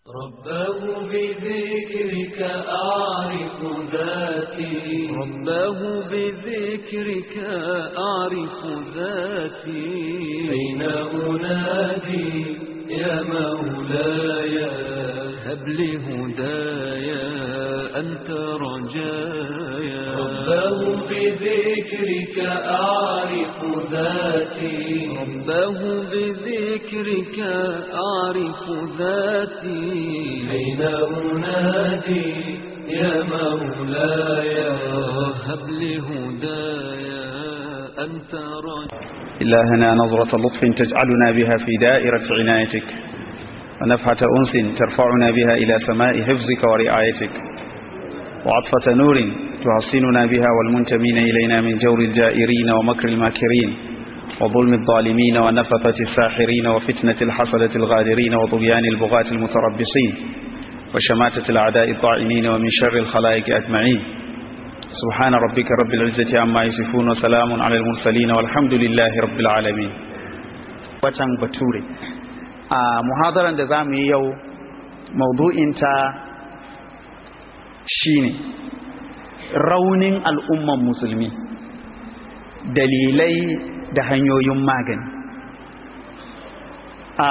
رباه بذكرك أعرف ذاتي رباه بذكرك أعرف ذاتي أين أنادي يا مولاي هب لي هدايا أنت رجايا رباه بذكرك أعرف ذاتي رباه بذكرك أعرف ذاتي أين أنادي يا مولاي هب لي هدايا أنت رجايا إلهنا نظرة لطف تجعلنا بها في دائرة عنايتك ونفحة أنس ترفعنا بها إلى سماء حفظك ورعايتك وعطفة نور تحصننا بها والمنتمين إلينا من جور الجائرين ومكر الماكرين وظلم الظالمين ونفثة الساحرين وفتنة الحسدة الغادرين وطغيان البغاة المتربصين وشماتة الأعداء الطاعنين ومن شر الخلائق أجمعين سبحان ربك رب العزة عما يصفون وسلام على المرسلين والحمد لله رب العالمين watan bature a muhadaran da za mu yi yau maudu'inta shine raunin al'umman musulmi dalilai da hanyoyin magani a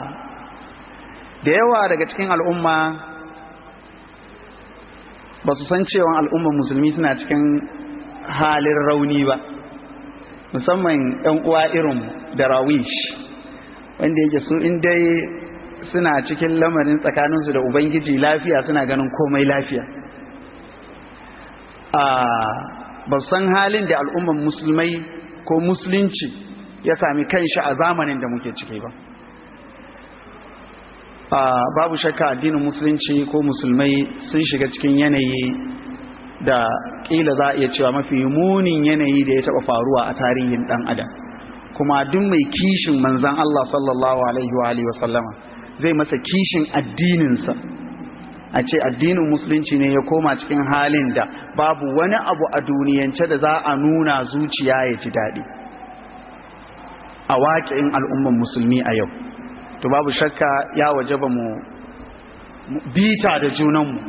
da yawa daga cikin al'umma ba su san cewa al'ummar musulmi suna cikin halin rauni ba musamman 'yan uwa irin da rawish wanda yake su dai suna cikin lamarin tsakaninsu da ubangiji lafiya suna ganin komai lafiya ba su san halin da al'ummar musulmai ko musulunci ya sami kanshi a zamanin da muke ciki ba babu shakka addinin musulunci ko musulmai sun shiga cikin yanayi da kila za a iya cewa mafi munin yanayi da ya taba faruwa a tarihin dan adam kuma duk mai kishin manzan Allah sallallahu alaihi wa alihi sallama zai masa kishin addininsa a ce addinin musulunci ne ya koma cikin halin da babu wani abu a duniyance da za a nuna zuciya ya ji daɗi a waƙin al'umman musulmi a yau to babu shakka ya waje ba mu bita da junanmu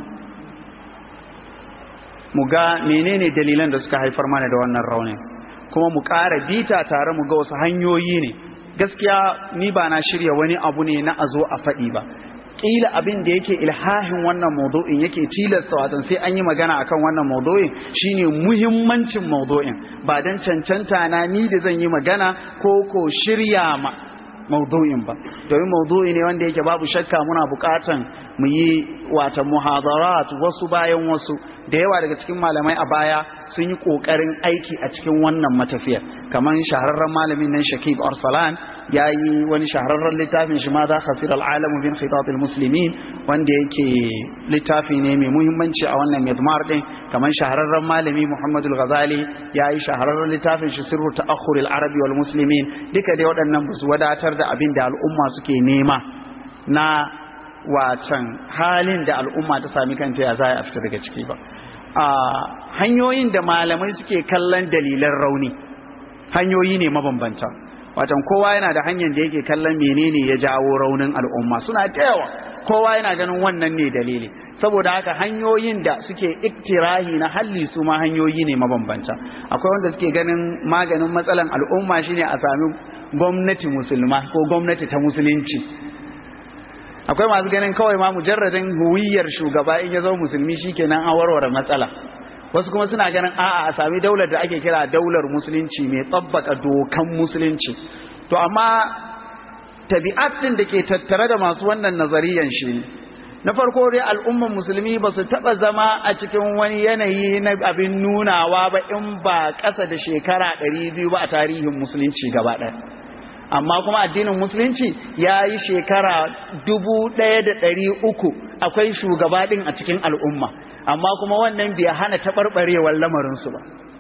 mu ga menene dalilan da suka haifar mana da wannan raunin kuma mu ƙara bita tare mu ga wasu hanyoyi ne gaskiya ni ba na shirya wani abu ne na a zo a faɗi ba ƙila abin da yake ilhahin wannan maudu'in yake tilasta watan sai an yi magana akan wannan maudu'in shine muhimmancin maudu'in ba don cancanta na ni da zan yi magana ko ko shirya ma maudu'in ba domin maudu'i ne wanda yake babu shakka muna bukatan mu yi wata muhadarat wasu bayan wasu da yawa daga cikin malamai a baya sun yi kokarin aiki a cikin wannan matafiyar kamar shahararren malamin nan Shakib Arsalan ya yi wani shahararren littafin shi ma za khasir al'alamu bin khitatul muslimin wanda yake littafi ne mai muhimmanci a wannan midmar din kamar shahararren malami Muhammad al-Ghazali ya yi shahararren littafin shi sirru ta'akhur al-arabi wal muslimin duka dai waɗannan ba su wadatar da abin da al'umma suke nema na wacan halin da al'umma ta sami kanta ya za a fita daga ciki ba a hanyoyin da malamai suke kallon dalilan rauni hanyoyi ne mabambanta watan kowa yana da hanyar da yake kallon menene ya jawo raunin al'umma suna da yawa kowa yana ganin wannan ne dalili saboda haka hanyoyin da suke iktirahi na halli su ma hanyoyi ne mabambanta akwai wanda suke ganin maganin matsalan al'umma shine a sami gwamnati musulma ko gwamnati ta musulunci akwai masu ganin kawai ma mujarradin huwiyar shugaba in ya zo musulmi shikenan an warware matsala wasu kuma suna ganin a'a a sami daular da ake kira daular musulunci mai tsabbaka dokan musulunci to amma tabi'at din da ke tattare da masu wannan nazariyan shi ne na farko dai al'umman musulmi ba su taɓa zama a cikin wani yanayi na abin nunawa ba in ba ƙasa da shekara ɗari biyu ba a tarihin musulunci gaba ɗaya amma kuma addinin musulunci ya yi shekara dubu ɗaya da ɗari uku akwai shugaba ɗin a cikin al'umma amma kuma wannan bai hana taɓarɓarewar lamarinsu ba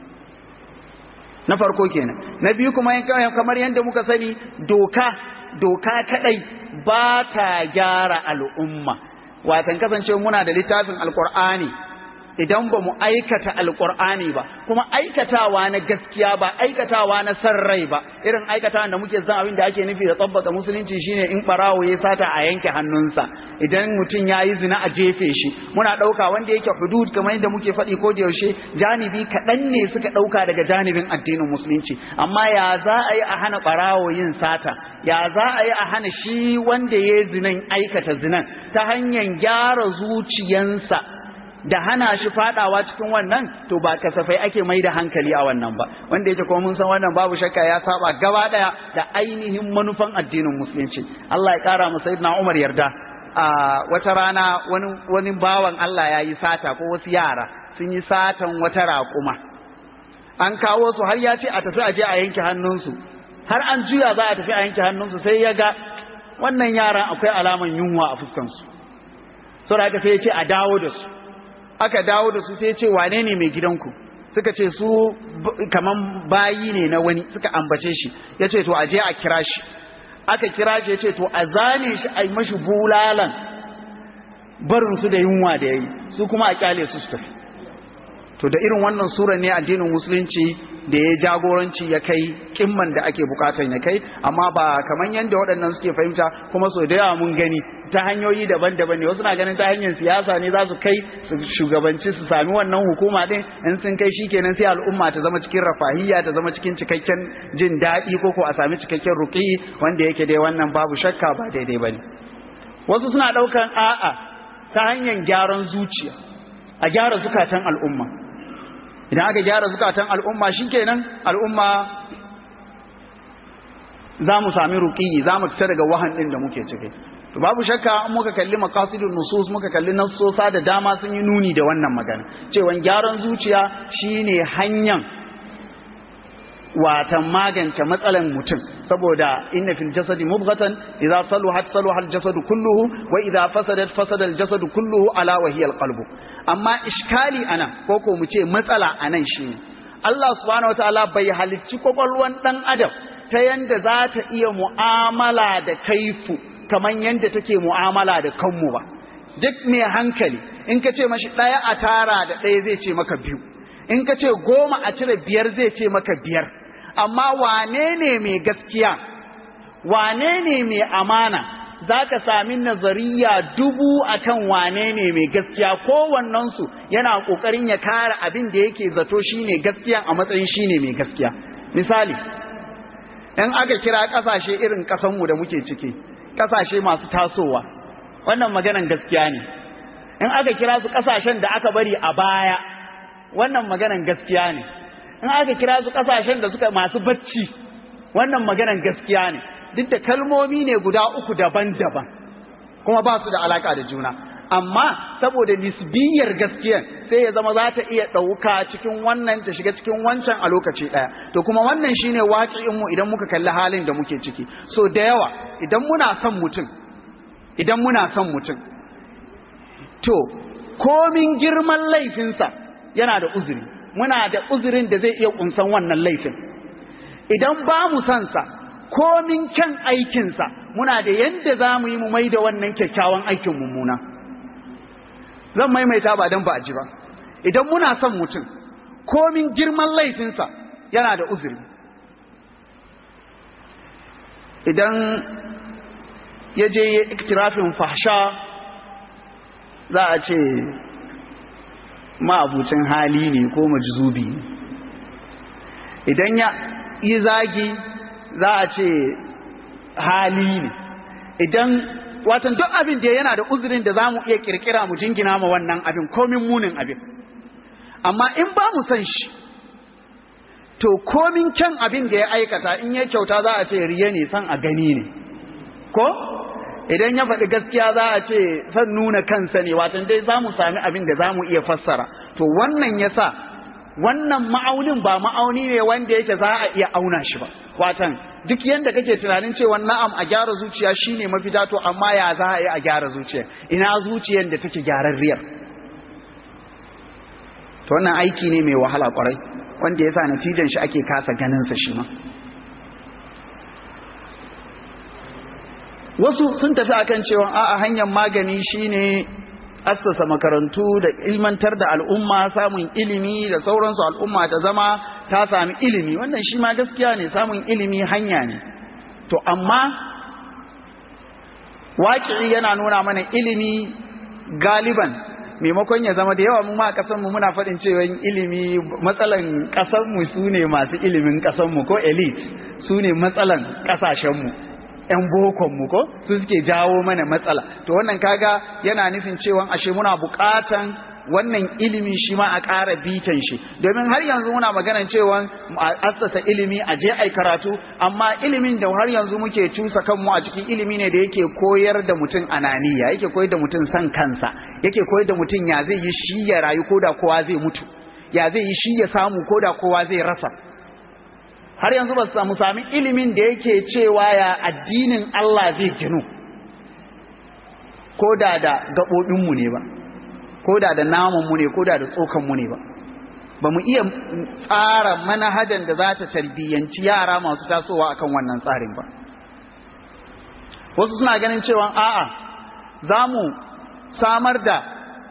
na farko kenan na biyu kuma kamar yadda muka sani doka doka kaɗai ba ta gyara al'umma watan kasance muna da littafin alkur'ani idan ba mu aikata alkur'ani ba kuma aikatawa na gaskiya ba aikatawa na san rai ba irin aikatawa da muke san abin da ake nufi da tsabbaka musulunci shine in barawo ya sata a yanke hannunsa idan mutum ya yi zina a jefe shi muna ɗauka wanda yake hudud kamar yadda muke faɗi ko da yaushe janibi kaɗan ne suka ɗauka daga janibin addinin musulunci amma ya za a yi a hana barawo yin sata ya za a yi a hana shi wanda ya yi zinan aikata zinan ta hanyar gyara zuciyansa da hana shi fadawa cikin wannan to ba kasafai ake mai da hankali a wannan ba wanda yake kuma mun san wannan babu shakka ya saba gaba daya da ainihin manufan addinin musulunci Allah ya kara mu sayyidina Umar yarda a wata rana wani wani bawan Allah ya yi sata ko wasu yara sun yi satan wata raƙuma an kawo su har ya ce a tafi aje a yanke hannunsu har an juya za a tafi a yanke hannunsu sai ya ga wannan yaran akwai alaman yunwa a fuskansu saboda haka sai ya ce a dawo da su aka dawo da su sai ce wane ne mai gidanku suka ce su kaman bayi ne na wani suka ambace shi ya ce to aje a kira shi aka kira shi ya ce to a zane shi a yi mashi bulalan barin su da yunwa da ya yi su kuma a kyale su su tafi to da irin wannan sura ne addinin musulunci da ya jagoranci ya kai kimman da ake bukatan ya kai amma ba kaman yadda waɗannan suke fahimta kuma so da yawa mun gani ta hanyoyi daban-daban ne wasu na ganin ta hanyar siyasa ne za su kai su shugabanci su sami wannan hukuma din in sun kai shi kenan sai al'umma ta zama cikin rafahiyya ta zama cikin cikakken jin daɗi ko ko a sami cikakken ruƙi wanda yake dai wannan babu shakka ba daidai ba ne wasu suna ɗaukan a'a ta hanyar gyaran zuciya a gyara zukatan al'umma idan aka gyara zukatan al'umma shikenan al'umma za mu sami ruƙi za mu fita daga wahan ɗin da muke ciki to babu shakka in muka kalli maqasidun nusus muka kalli nassosa da dama sun yi nuni da wannan magana cewa gyaran zuciya shine hanyar watan magance matsalan mutum saboda inna fil jasadi mubghatan idza saluhat saluha al jasadu kulluhu wa idza fasadat fasada al jasadu kulluhu ala wa hiya al qalbu amma iskali anan ko ko mu ce matsala anan shine Allah subhanahu wataala bai halicci kwakwalwan dan adam ta yanda za ta iya mu'amala da kaifu kamar yadda take mu'amala da kanmu ba duk mai hankali in ka ce mashi ɗaya a tara da ɗaya zai ce maka biyu in ka ce goma a cire biyar zai ce maka biyar amma wane ne mai gaskiya wane ne mai amana za ka sami nazariya dubu akan wane ne mai gaskiya kowannensu yana ƙoƙarin ya kare abin da yake zato shine gaskiya a matsayin shine mai gaskiya misali in aka kira ƙasashe irin ƙasanmu da muke ciki kasashe masu tasowa wannan maganan gaskiya ne in aka kira su kasashen da aka bari a baya wannan maganan gaskiya ne in aka kira su kasashen da suka masu bacci wannan maganan gaskiya ne duk da kalmomi ne guda uku daban-daban kuma ba su da alaka da juna amma saboda nisbiyar gaskiya sai ya zama za ta iya ɗauka cikin wannan ta shiga cikin wancan a lokaci ɗaya to kuma wannan shine waƙi'in mu idan muka kalli halin da muke ciki so da yawa idan muna son mutum idan muna son mutum to komin girman laifinsa yana da uzuri muna da uzurin da zai iya kunsan wannan laifin idan ba mu son sa komin kyan aikinsa muna da yadda za mu yi mu mai da wannan kyakkyawan aikin mummuna zan maimaita ba don ba a ji ba idan muna son mutum komin girman laifinsa yana da uzuri idan ya je ya iktirafin fahsha za a ce ma'abucin hali ne ko majzubi ne idan ya yi zagi za a ce hali ne idan watan duk abin da yana da uzurin da za mu iya kirkira mu jingina ma wannan abin komin munin abin amma in ba mu san shi to komin kyan abin da ya aikata in ya kyauta za a ce riya ne san a gani ne ko idan ya faɗi gaskiya za a ce san nuna kansa ne watan dai za mu sami abin da za mu iya fassara to wannan ya sa wannan ma'aunin ba ma'auni ne wanda yake za a iya auna shi ba watan duk yanda kake tunanin cewa na'am a gyara zuciya shine mafita to amma ya za a yi a gyara zuciya ina zuciyar da take gyararriyar to wannan aiki ne mai wahala kwarai wanda yasa natijan shi ake kasa ganin sa shi ma wasu sun tafi akan cewa a'a hanyar magani shine assasa makarantu da ilmantar da al'umma samun ilimi da sauransu al'umma ta zama ta sami ilimi wannan shi ma gaskiya ne samun ilimi hanya ne to amma waƙi yana nuna mana ilimi galiban maimakon ya zama da yawa mu ma kasan mu muna faɗin cewa ilimi matsalan ƙasar mu su ne masu ilimin ƙasar mu ko elite su ne matsalan ƙasashen mu ƴan bokon mu ko su suke jawo mana matsala to wannan kaga yana nufin cewa ashe muna buƙatan wannan ilimi shi ma a ƙara bitan shi domin har yanzu muna maganar cewa a assasa ilimi a je ai karatu amma ilimin da har yanzu muke cusa kanmu a cikin ilimi ne da yake koyar da mutum ananiya yake koyar da mutum san kansa yake koyar da mutum ya zai yi shi ya rayu ko da kowa zai mutu ya zai yi shi ya samu ko da kowa zai rasa har yanzu ba su samu sami ilimin da yake cewa ya addinin Allah zai ginu ko da da gaɓoɓinmu ne ba ko da da namanmu ne ko da da tsokanmu ne ba ba mu iya tsara manhajan da za ta tarbiyyanci yara masu tasowa akan wannan tsarin ba wasu suna ganin cewa a'a za mu samar da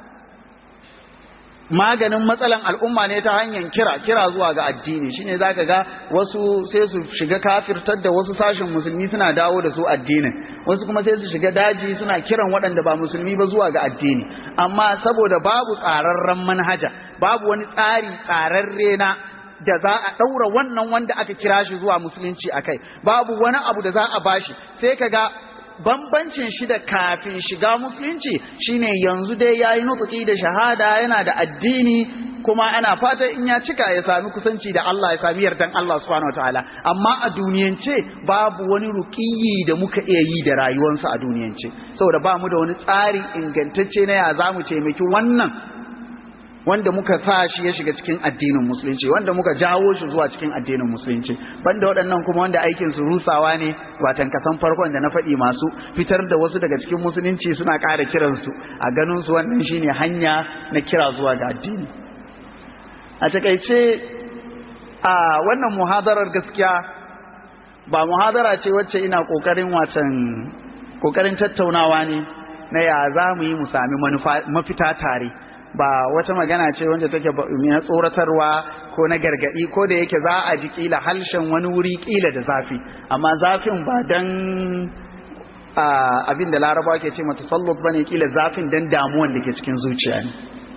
maganin matsalan al'umma ne ta hanyar kira kira zuwa ga addini shine zaka ga wasu sai su shiga kafirtar da wasu sashen musulmi suna dawo da su addinin wasu kuma sai su shiga daji suna kiran waɗanda ba musulmi ba zuwa ga addini amma saboda babu tsararren manhaja babu wani tsari tsararre na da za a ɗaura wannan wanda aka kira shi zuwa musulunci a kai babu wani abu da za a bashi sai ka ga bambancin shi da kafin shiga musulunci shine yanzu dai yayi nutsuki da shahada yana da addini kuma ana fata in ya cika ya sami kusanci da Allah ya sami yardan Allah subhanahu wataala amma a duniyance babu wani ruqiyi da muka iya yi da rayuwarsa a duniyance saboda ba mu da wani tsari ingantacce na ya zamu taimaki wannan wanda muka sa shi ya shiga cikin addinin musulunci wanda muka jawo shi zuwa cikin addinin musulunci banda waɗannan kuma wanda aikin su rusawa ne watan kasan farkon da na faɗi masu fitar da wasu daga cikin musulunci suna ƙara kiransu a ganin su wannan shine hanya na kira zuwa ga addini a takaice a wannan muhadarar gaskiya ba muhadara ce wacce ina ƙoƙarin wacan ƙoƙarin tattaunawa ne na ya za mu yi mu sami mafita tare ba wata magana ce wanda take na tsoratarwa ko na gargadi ko da yake za a ji kila halshen wani wuri kila da zafi amma zafin ba dan abin da laraba ke ce mata sallut ba ne kila zafin dan damuwan da ke cikin zuciya ne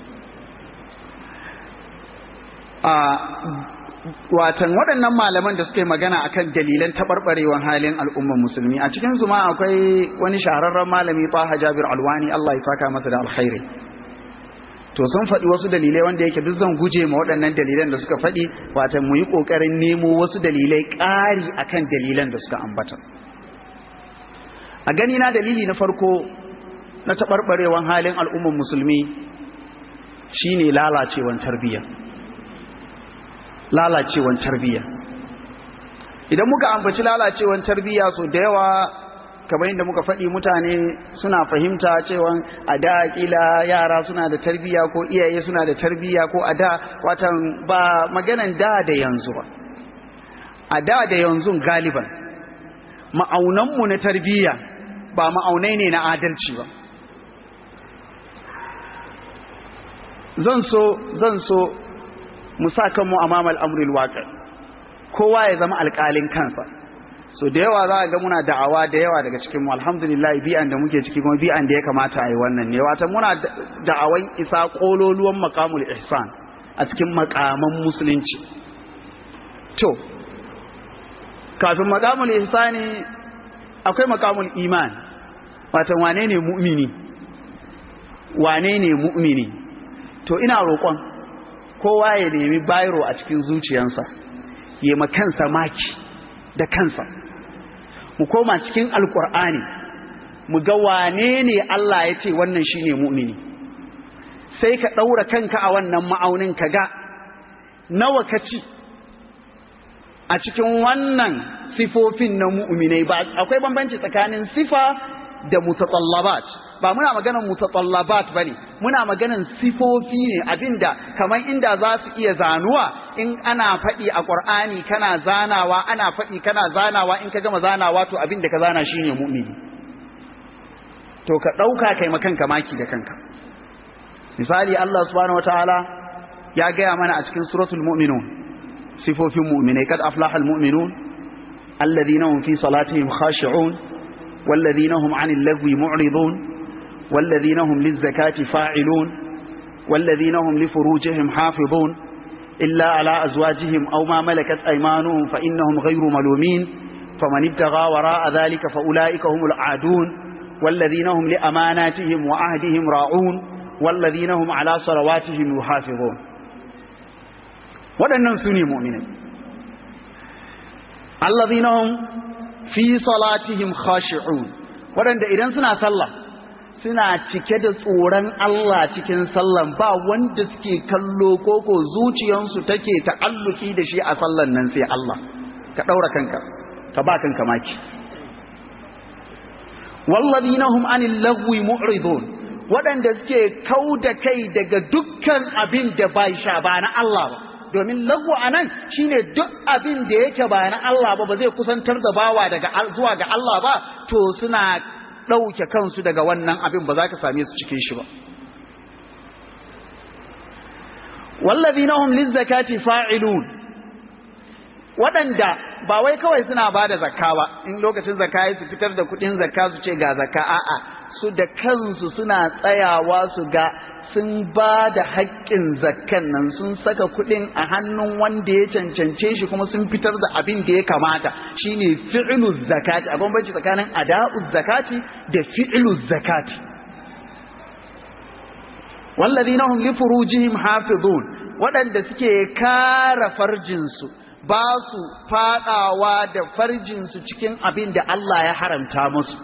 watan waɗannan malaman da suke magana akan dalilan taɓarɓarewar halin al'ummar musulmi a cikin su ma akwai wani shahararren malami Taha Jabir Alwani Allah ya saka masa da alkhairi to sun faɗi wasu dalilai wanda yake duk zan guje ma waɗannan dalilan da suka faɗi wata mu yi ƙoƙarin nemo wasu dalilai ƙari akan dalilan da suka ambata a gani na dalili na farko na taɓarɓarewan halin al'ummar musulmi shine lalacewan tarbiyya lalacewan tarbiyya idan muka ambaci lalacewan tarbiyya so da yawa kamar yadda muka faɗi mutane suna fahimta cewa a da ƙila yara suna da tarbiyya ko iyaye suna da tarbiyya ko a da watan ba maganan da da yanzu ba a da da yanzu galiban ma'aunanmu na tarbiyya ba ma'aunai ne na adalci ba zan so zan so mu sa kanmu a mamal amril waƙi kowa ya zama alƙalin kansa so da yawa za a ga muna da'awa da yawa daga cikin mu alhamdulillah bi'an da muke ciki kuma bi'an da ya kamata a yi wannan ne wata muna da'awan isa kololuwan makamul ihsan a cikin makaman musulunci to kafin makamul ihsani akwai makamul iman wata wane ne mu'mini wane ne mu'mini to ina roƙon kowa ya nemi bayro a cikin zuciyarsa ya kansa maki da kansa mu koma cikin alkur'ani mu ga wane ne Allah ya ce wannan shine mu'mini sai ka ɗaura kanka a wannan ma'aunin ka ga nawa ka ci a cikin wannan sifofin na mu'minai ba akwai bambanci tsakanin sifa da mutatallabat ba muna maganar mutatallabat bane muna maganar sifofi ne abinda kamar inda za su iya zanuwa in ana faɗi a Qur'ani kana zanawa ana faɗi kana zanawa in ka gama zanawa to abinda ka zana shine mu'mini to ka ɗauka kai makanka maki da kanka misali Allah subhanahu wataala ya gaya mana a cikin suratul mu'minun sifofin mu'minai kad aflaha almu'minun alladhina hum fi salatihim khashi'un walladhina hum 'anil lagwi mu'ridun walladhina hum lizakati fa'ilun walladhina hum li furujihim hafizun illa ala azwajihim aw ma malakat aymanuhum fa innahum ghayru malumin faman ibtagha wara'a dhalika fa ulaika humul 'adun والذين هم لأماناتهم وعهدهم راعون والذين هم على صلواتهم يحافظون waɗannan su ne mu'minai allazina hum fi salatihim khashi'un waɗanda idan suna sallah suna cike da tsoron Allah cikin sallan ba wanda suke kallo koko zuciyansu take ta'alluki da shi a sallan nan sai Allah ka ɗaura kanka ka ba kanka maki wallazina hum anil lagwi mu'ridun waɗanda suke kau da kai daga dukkan abin da bai sha ba na Allah ba domin lagwa a nan shine duk abin da yake ba na Allah ba ba zai kusantar da bawa daga zuwa ga Allah ba to suna ɗauke kansu daga wannan abin ba za ka same su cikin shi ba wallazina hum lizzakati fa'ilun waɗanda ba wai kawai suna ba da zakka ba in lokacin zakka su fitar da kuɗin zakka su ce ga zakka a'a su da kansu suna tsayawa su ga sun ba da haƙƙin zakkan nan sun saka kuɗin a hannun wanda ya cancance shi kuma sun fitar da abin da ya kamata shine fi'lu zakati a bambanci tsakanin ada'u zakati da fi'lu zakati wallazina hum li furujihim hafizun waɗanda suke kara farjinsu ba su fadawa da farjinsu cikin abin da Allah ya haramta musu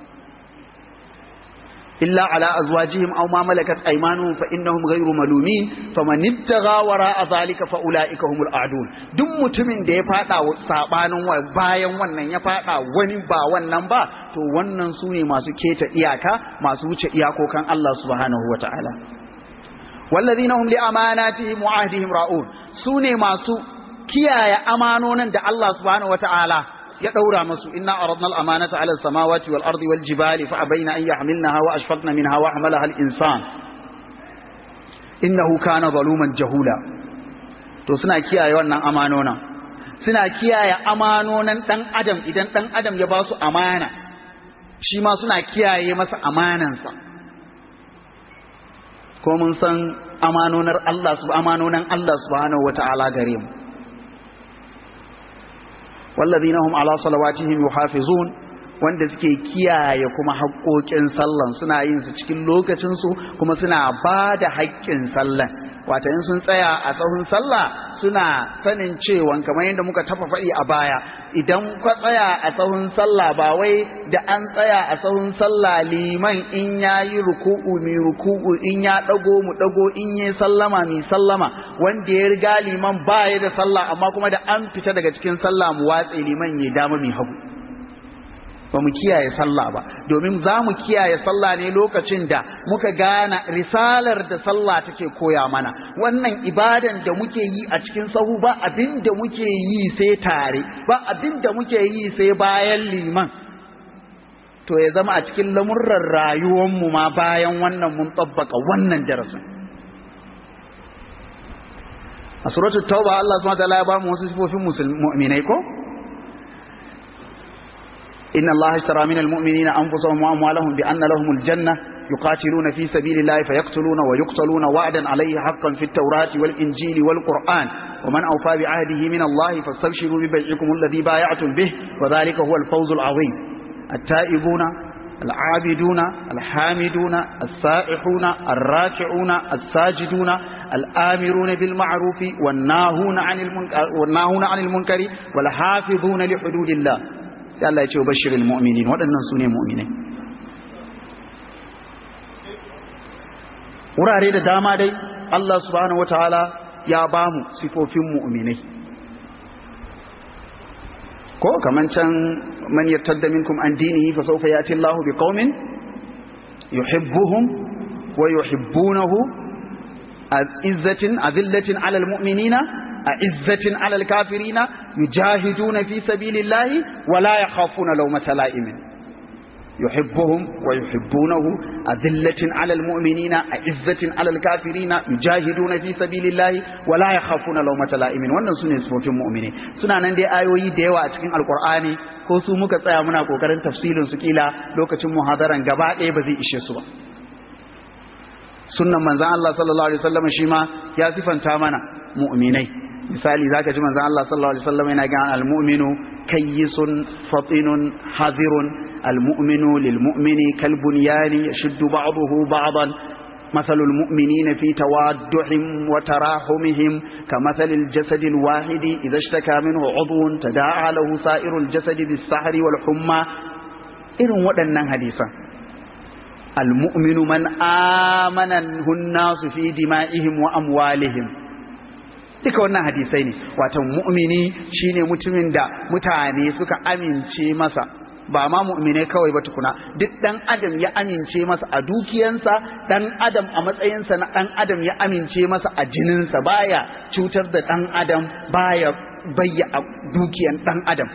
إلا على أزواجهم أو ما ملكت أيمانهم فإنهم غير ملومين فمن ابتغى وراء ذلك فأولئك هم الأعدون دم متمن da ya fada sabanin bayan wannan ya fada wani ba wannan ba to wannan su ne masu keta iyaka masu wuce iyakokan Allah subhanahu wataala wallazina hum li amanatihim wa ahdihim ra'un su ne masu kiyaye amanonin da Allah subhanahu wataala ya daura musu inna aradna al-amanata 'ala as-samawati wal ardi wal jibali fa abayna an yahmilnaha wa ashfaqna minha wa hamalaha al-insan innahu kana zaluman jahula to suna kiyaye wannan amanona suna kiyaye amanonan dan adam idan dan adam ya ba su amana shi ma suna kiyaye masa amanansa ko mun san amanonar Allah subhanahu amanonan Allah subhanahu wata'ala gare mu والذين هم على صلواتهم يحافظون wanda suke kiyaye kuma haƙoƙin sallan suna yin su cikin lokacinsu kuma suna ba da haƙƙin sallan wata in sun tsaya a tsawon sallah suna sanin cewa kamar yadda muka tafa faɗi a baya idan ka tsaya a tsawon sallah ba wai da an tsaya a tsawon sallah liman in ya yi ruku'u mi ruku'u in ya ɗago mu ɗago in ya sallama mi sallama wanda ya riga liman ba ya da sallah amma kuma da an fita daga cikin sallah mu watse liman ya dama mi hagu ba mu kiyaye sallah ba domin za mu kiyaye sallah ne lokacin da muka gane risalar da sallah take koya mana wannan ibadan da muke yi a cikin sahu ba abin da muke yi sai tare ba abin da muke yi sai bayan liman to ya zama a cikin lamurran rayuwanmu ma bayan wannan mun tabbaka wannan darasin a suratul tauba Allah subhanahu wa ta'ala ya ba mu wasu sifofin mu'minai ko إن الله اشترى من المؤمنين أنفسهم وأموالهم بأن لهم الجنة يقاتلون في سبيل الله فيقتلون ويقتلون وعدا عليه حقا في التوراة والإنجيل والقرآن ومن أوفى بعهده من الله فاستبشروا ببيعكم الذي بايعتم به وذلك هو الفوز العظيم التائبون العابدون الحامدون السائحون الراكعون الساجدون الآمرون بالمعروف والناهون عن المنكر, والناهون عن المنكر والحافظون لحدود الله sai Allah ya ce bashirul mu'minin waɗannan su ne mu'minai wurare da dama dai Allah subhanahu wataala ya ba mu sifofin mu'minai ko kaman can man yartadda minkum an dinihi fa sawfa yati Allahu biqaumin yuhibbuhum wa yuhibbunahu azzatin azillatin ala almu'minina أعزة على الكافرين يجاهدون في سبيل الله ولا يخافون لومة لائم يحبهم ويحبونه أذلة على المؤمنين أعزة على الكافرين يجاهدون في سبيل الله ولا يخافون لومة لائم wannan sune sifofin mu'mini suna nan dai ayoyi da yawa a cikin alkur'ani ko su muka tsaya muna kokarin tafsirin su kila lokacin muhadaran gaba ɗaya ba zai ishe su ba sunnan manzon Allah sallallahu alaihi wasallam shi ma ya sifanta mana mu'minai misali zaka ji manzon Allah sallallahu alaihi wasallam yana ga al-mu'minu kayyisun fatinun hadirun المؤمن للمؤمن كالبنيان يشد بعضه بعضا مثل المؤمنين في توادهم وتراحمهم كمثل الجسد الواحد إذا اشتكى منه عضو تداعى له سائر الجسد بالسحر والحمى إذن ودنا حديثا المؤمن من آمنه الناس في دمائهم وأموالهم duka wannan hadisai ne wato mu'mini shine mutumin da mutane suka amince masa ba ma mu'mine kawai ba tukuna duk dan adam ya amince masa a dukiyansa dan adam a matsayinsa na dan adam ya amince masa a jininsa baya cutar da dan adam baya bayya a dukiyan dan adam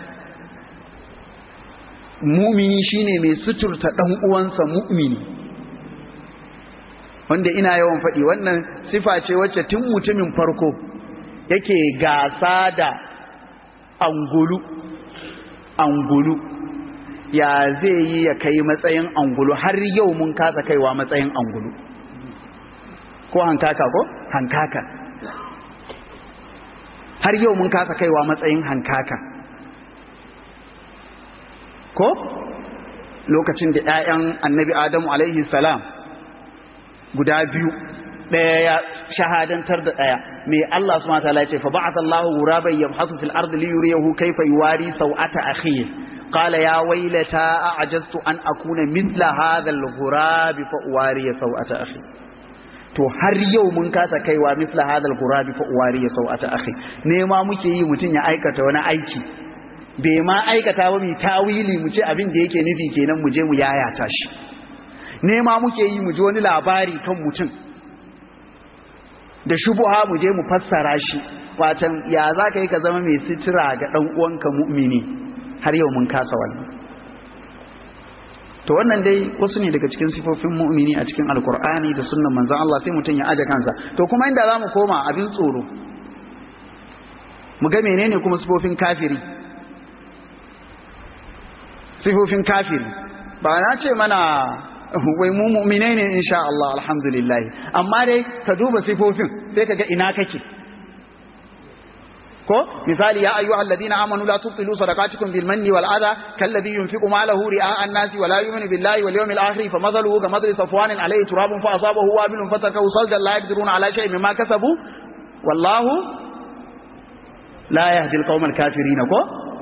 mumini shine mai suturta dan uwansa mu'mini wanda ina yawan faɗi wannan sifa ce wacce tun mutumin farko yake gasa da angulu angulu ya zai yi ya kai matsayin angulu har yau mun kasa kaiwa matsayin angulu ko hankaka ko hankaka har yau mun kasa kaiwa matsayin hankaka ko lokacin da 'ya'yan annabi adamu alaihi salam guda biyu ɗaya ya shahadantar da ɗaya mai Allah subhanahu wa ta'ala ya ce fa ba'atha Allahu ghuraban yabhathu fil ardi li yuriyahu kayfa yuwari sawata akhihi قال يا ويلتى أعجزت أن أكون مثل هذا الغراب فأواري سوءة أخي to har yau mun kasa kaiwa misla hadal gurabi fa uwari ya sau'ata akhi nema muke yi mutun ya aikata wani aiki bai ma aikata ba mu tawili mu ce abin da yake nufi kenan mu je mu yayata shi nema muke yi mu ji wani labari kan mutum da shubuha mu je mu fassara shi watan ya za ka yi ka zama mai sitira ga dan uwanka mu'mini har yau mun kasa wannan to wannan dai wasu ne daga cikin sifofin mu'mini a cikin alkur'ani da sunnan manzon Allah sai mutum ya aje kansa to kuma inda zamu koma abin tsoro mu ga menene kuma sifofin kafiri sifofin kafiri ba na ce mana wai mu mu'minai ne insha Allah alhamdulillah amma dai ka duba sifofin sai ka ga ina kake ko misali ya ayyuhal ladina amanu la tubtilu sadaqatikum bil manni wal adha kalladhi yunfiqu malahu ri'a an-nasi wa la yu'minu billahi wal yawmil akhir fa madhaluhu ka madhali safwan alayhi turabun fa asabahu wabilun fatakahu saldan la yaqdiruna ala shay'in mimma kasabu wallahu la yahdi al-qawma al-kafirin ko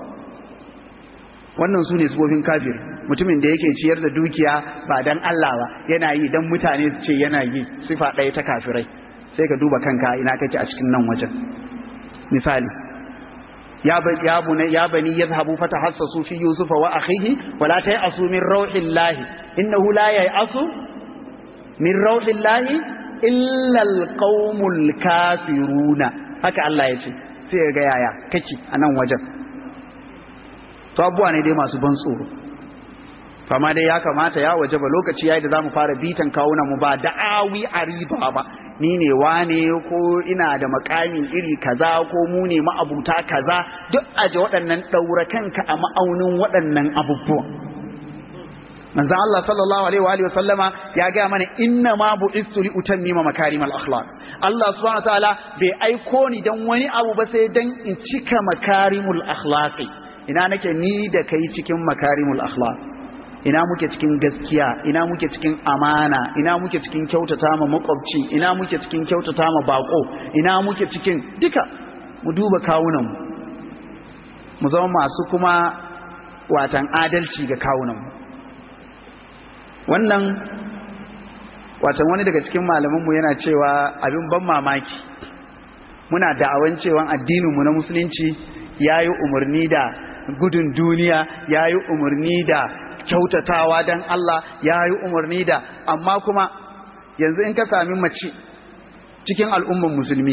wannan su ne sifofin kafiri mutumin da yake ciyar da dukiya ba dan Allah ba yana yi dan mutane su ce yana yi sifa ɗaya ta kafirai sai ka duba kanka ina kake a cikin nan wajen misali ya ya bani ya bani yadhhabu fatahassasu fi yusufa wa akhihi wa la tayasu min rauhillahi innahu la yayasu min rauhillahi illa alqaumul kafiruna haka Allah ya ce sai ga yaya kake a nan wajen to abubuwa ne dai masu ban tsoro amma dai ya kamata ya waje ba lokaci yayi da zamu fara bitan kawuna mu ba da'awi a riba ba ni ne wane ko ina da makamin iri kaza ko mu ne ma'abuta kaza duk aje waɗannan ɗaura kanka a ma'aunin waɗannan abubuwa manzon Allah sallallahu alaihi wa alihi sallama ya ga mana inna ma bu'istu li utammima makarimal akhlaq Allah subhanahu wa ta'ala bai aiko ni dan wani abu ba sai dan in cika makarimul akhlaqi ina nake ni da kai cikin makarimul akhlaq ina muke cikin gaskiya ina muke cikin amana ina muke cikin kyautata ma makwabci ina muke cikin kyautata ma bako ina muke cikin duka mu duba kawunan mu zama masu kuma watan adalci ga kawunan wannan watan wani daga cikin malamanmu yana cewa abin ban mamaki muna da'awan cewa addininmu na musulunci ya yi umarni da gudun duniya ya yi umarni da kyautatawa don Allah ya yi umarni da amma kuma yanzu in ka sami mace cikin al'umman musulmi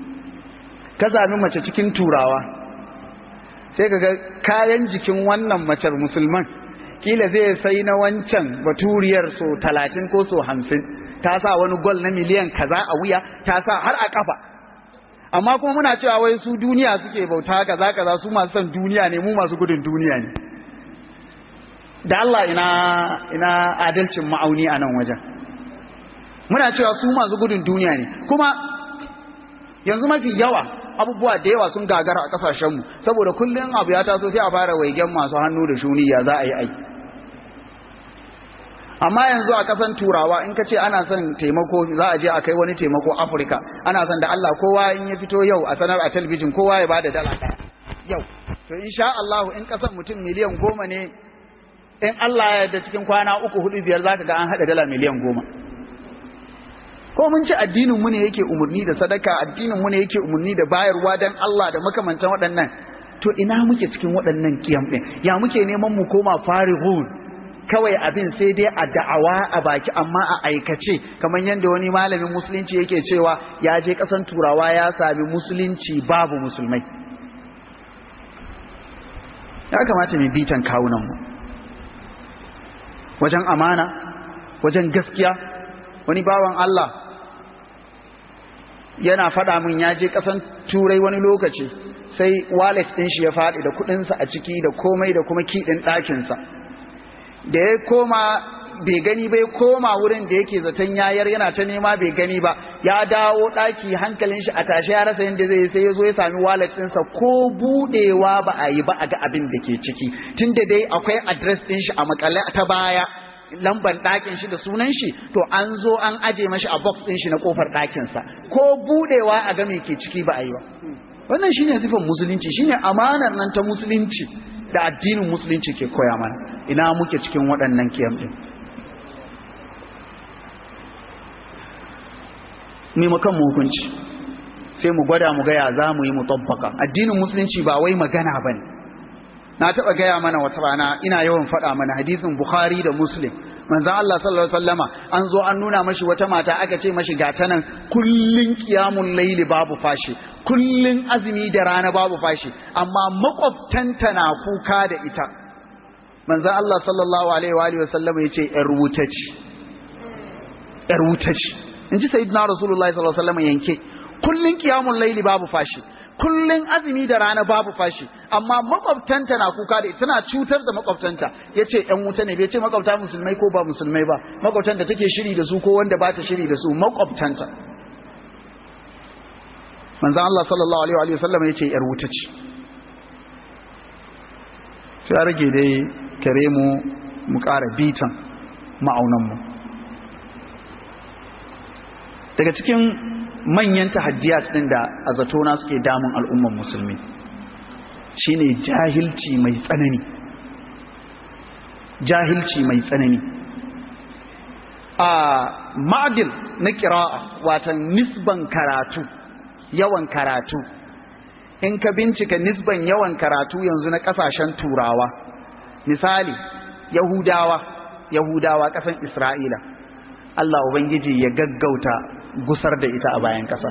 ka sami mace cikin turawa sai ka ga kayan jikin wannan macer musulman kila zai sai na wancan baturiyar so talatin ko so hamsin ta sa wani gol na miliyan kaza a wuya ta sa har a kafa amma kuma muna cewa wai su duniya suke bauta kaza kaza su masu son duniya ne mu masu gudun duniya ne da Allah ina ina adalcin ma'auni a nan wajen muna cewa su masu gudun duniya ne kuma yanzu mafi yawa abubuwa da yawa sun gagara a kasashenmu saboda kullum abu ya taso sai a fara waigen masu hannu da shuniya za a yi aiki amma yanzu a kasan turawa in ka ce ana son taimako za a je a kai wani taimako afirka ana son da Allah kowa in ya fito yau a sanar a talbijin kowa ya bada dala ɗaya yau to insha Allah in kasan mutum miliyan goma ne in Allah ya yarda cikin kwana uku hudu biyar zaka ga an hada dala miliyan goma ko mun ci addinin mu ne yake umurni da sadaka addinin mu ne yake umurni da bayarwa dan Allah da makamantan waɗannan to ina muke cikin waɗannan kiyam din ya muke neman mu koma farihun kawai abin sai dai a da'awa a baki amma a aikace kamar yadda wani malamin musulunci yake cewa ya je kasan turawa ya sami musulunci babu musulmai ya kamata mu bitan kawunanmu wajen amana wajen gaskiya wani bawan Allah yana faɗa min ya je ƙasan turai wani lokaci sai wallet ɗin shi ya faɗi da kuɗinsa a ciki da komai da kuma kiɗin ɗakinsa da ya koma bai gani bai koma wurin da yake zaton yayar yana ta nema bai gani ba ya dawo ɗaki hankalin shi a tashi ya rasa yadda zai sai ya zo ya sami wallet ɗinsa ko buɗewa ba a yi ba a ga abin da ke ciki tunda dai akwai address ɗin shi a makale ta baya lamban ɗakin shi da sunan shi to an zo an aje mashi a box ɗin shi na kofar ɗakinsa ko buɗewa a ga me ke ciki ba a yi ba wannan shine sifan musulunci shine amanar nan ta musulunci da addinin musulunci ke koya mana ina muke cikin waɗannan kiyam ɗin ni mu kan hukunci sai mu gwada mu gaya za mu yi mu tabbaka addinin musulunci ba wai magana ba ne na taɓa gaya mana wata rana ina yawan faɗa mana hadisin bukhari da muslim manzon Allah sallallahu alaihi wasallama an zo an nuna mashi wata mata aka ce mashi ga ta nan kullun qiyamul layli babu fashi kullun azumi da rana babu fashi amma makwabtanta na kuka da ita manzon Allah sallallahu alaihi wa alihi wasallama yace yar wuta ce yar wuta ce inji sayyidina rasulullahi sallallahu alaihi wasallama yanke kullun qiyamul layli babu fashi kullun azumi da rana babu fashi amma makwabtanta na kuka da tana cutar da makwabtanta yace yan wuta ne bai ce makwabta musulmai ko ba musulmai ba makwabtan da take shiri da su ko wanda ba ta shiri da su makwabtanta manzo Allah sallallahu alaihi wa sallam yace yar wuta ce sai rage dai kare mu mu ƙara bitan ma'aunan mu daga cikin manyan tahaddiyat din da a zatona suke damun al'umman musulmi shine jahilci mai tsanani jahilci mai tsanani a ma'adil na kira'a watan nisban karatu yawan karatu in ka bincika nisban yawan karatu yanzu na kasashen turawa misali yahudawa yahudawa kasan isra'ila Allah Ubangiji ya gaggauta gusar da ita a bayan ƙasa.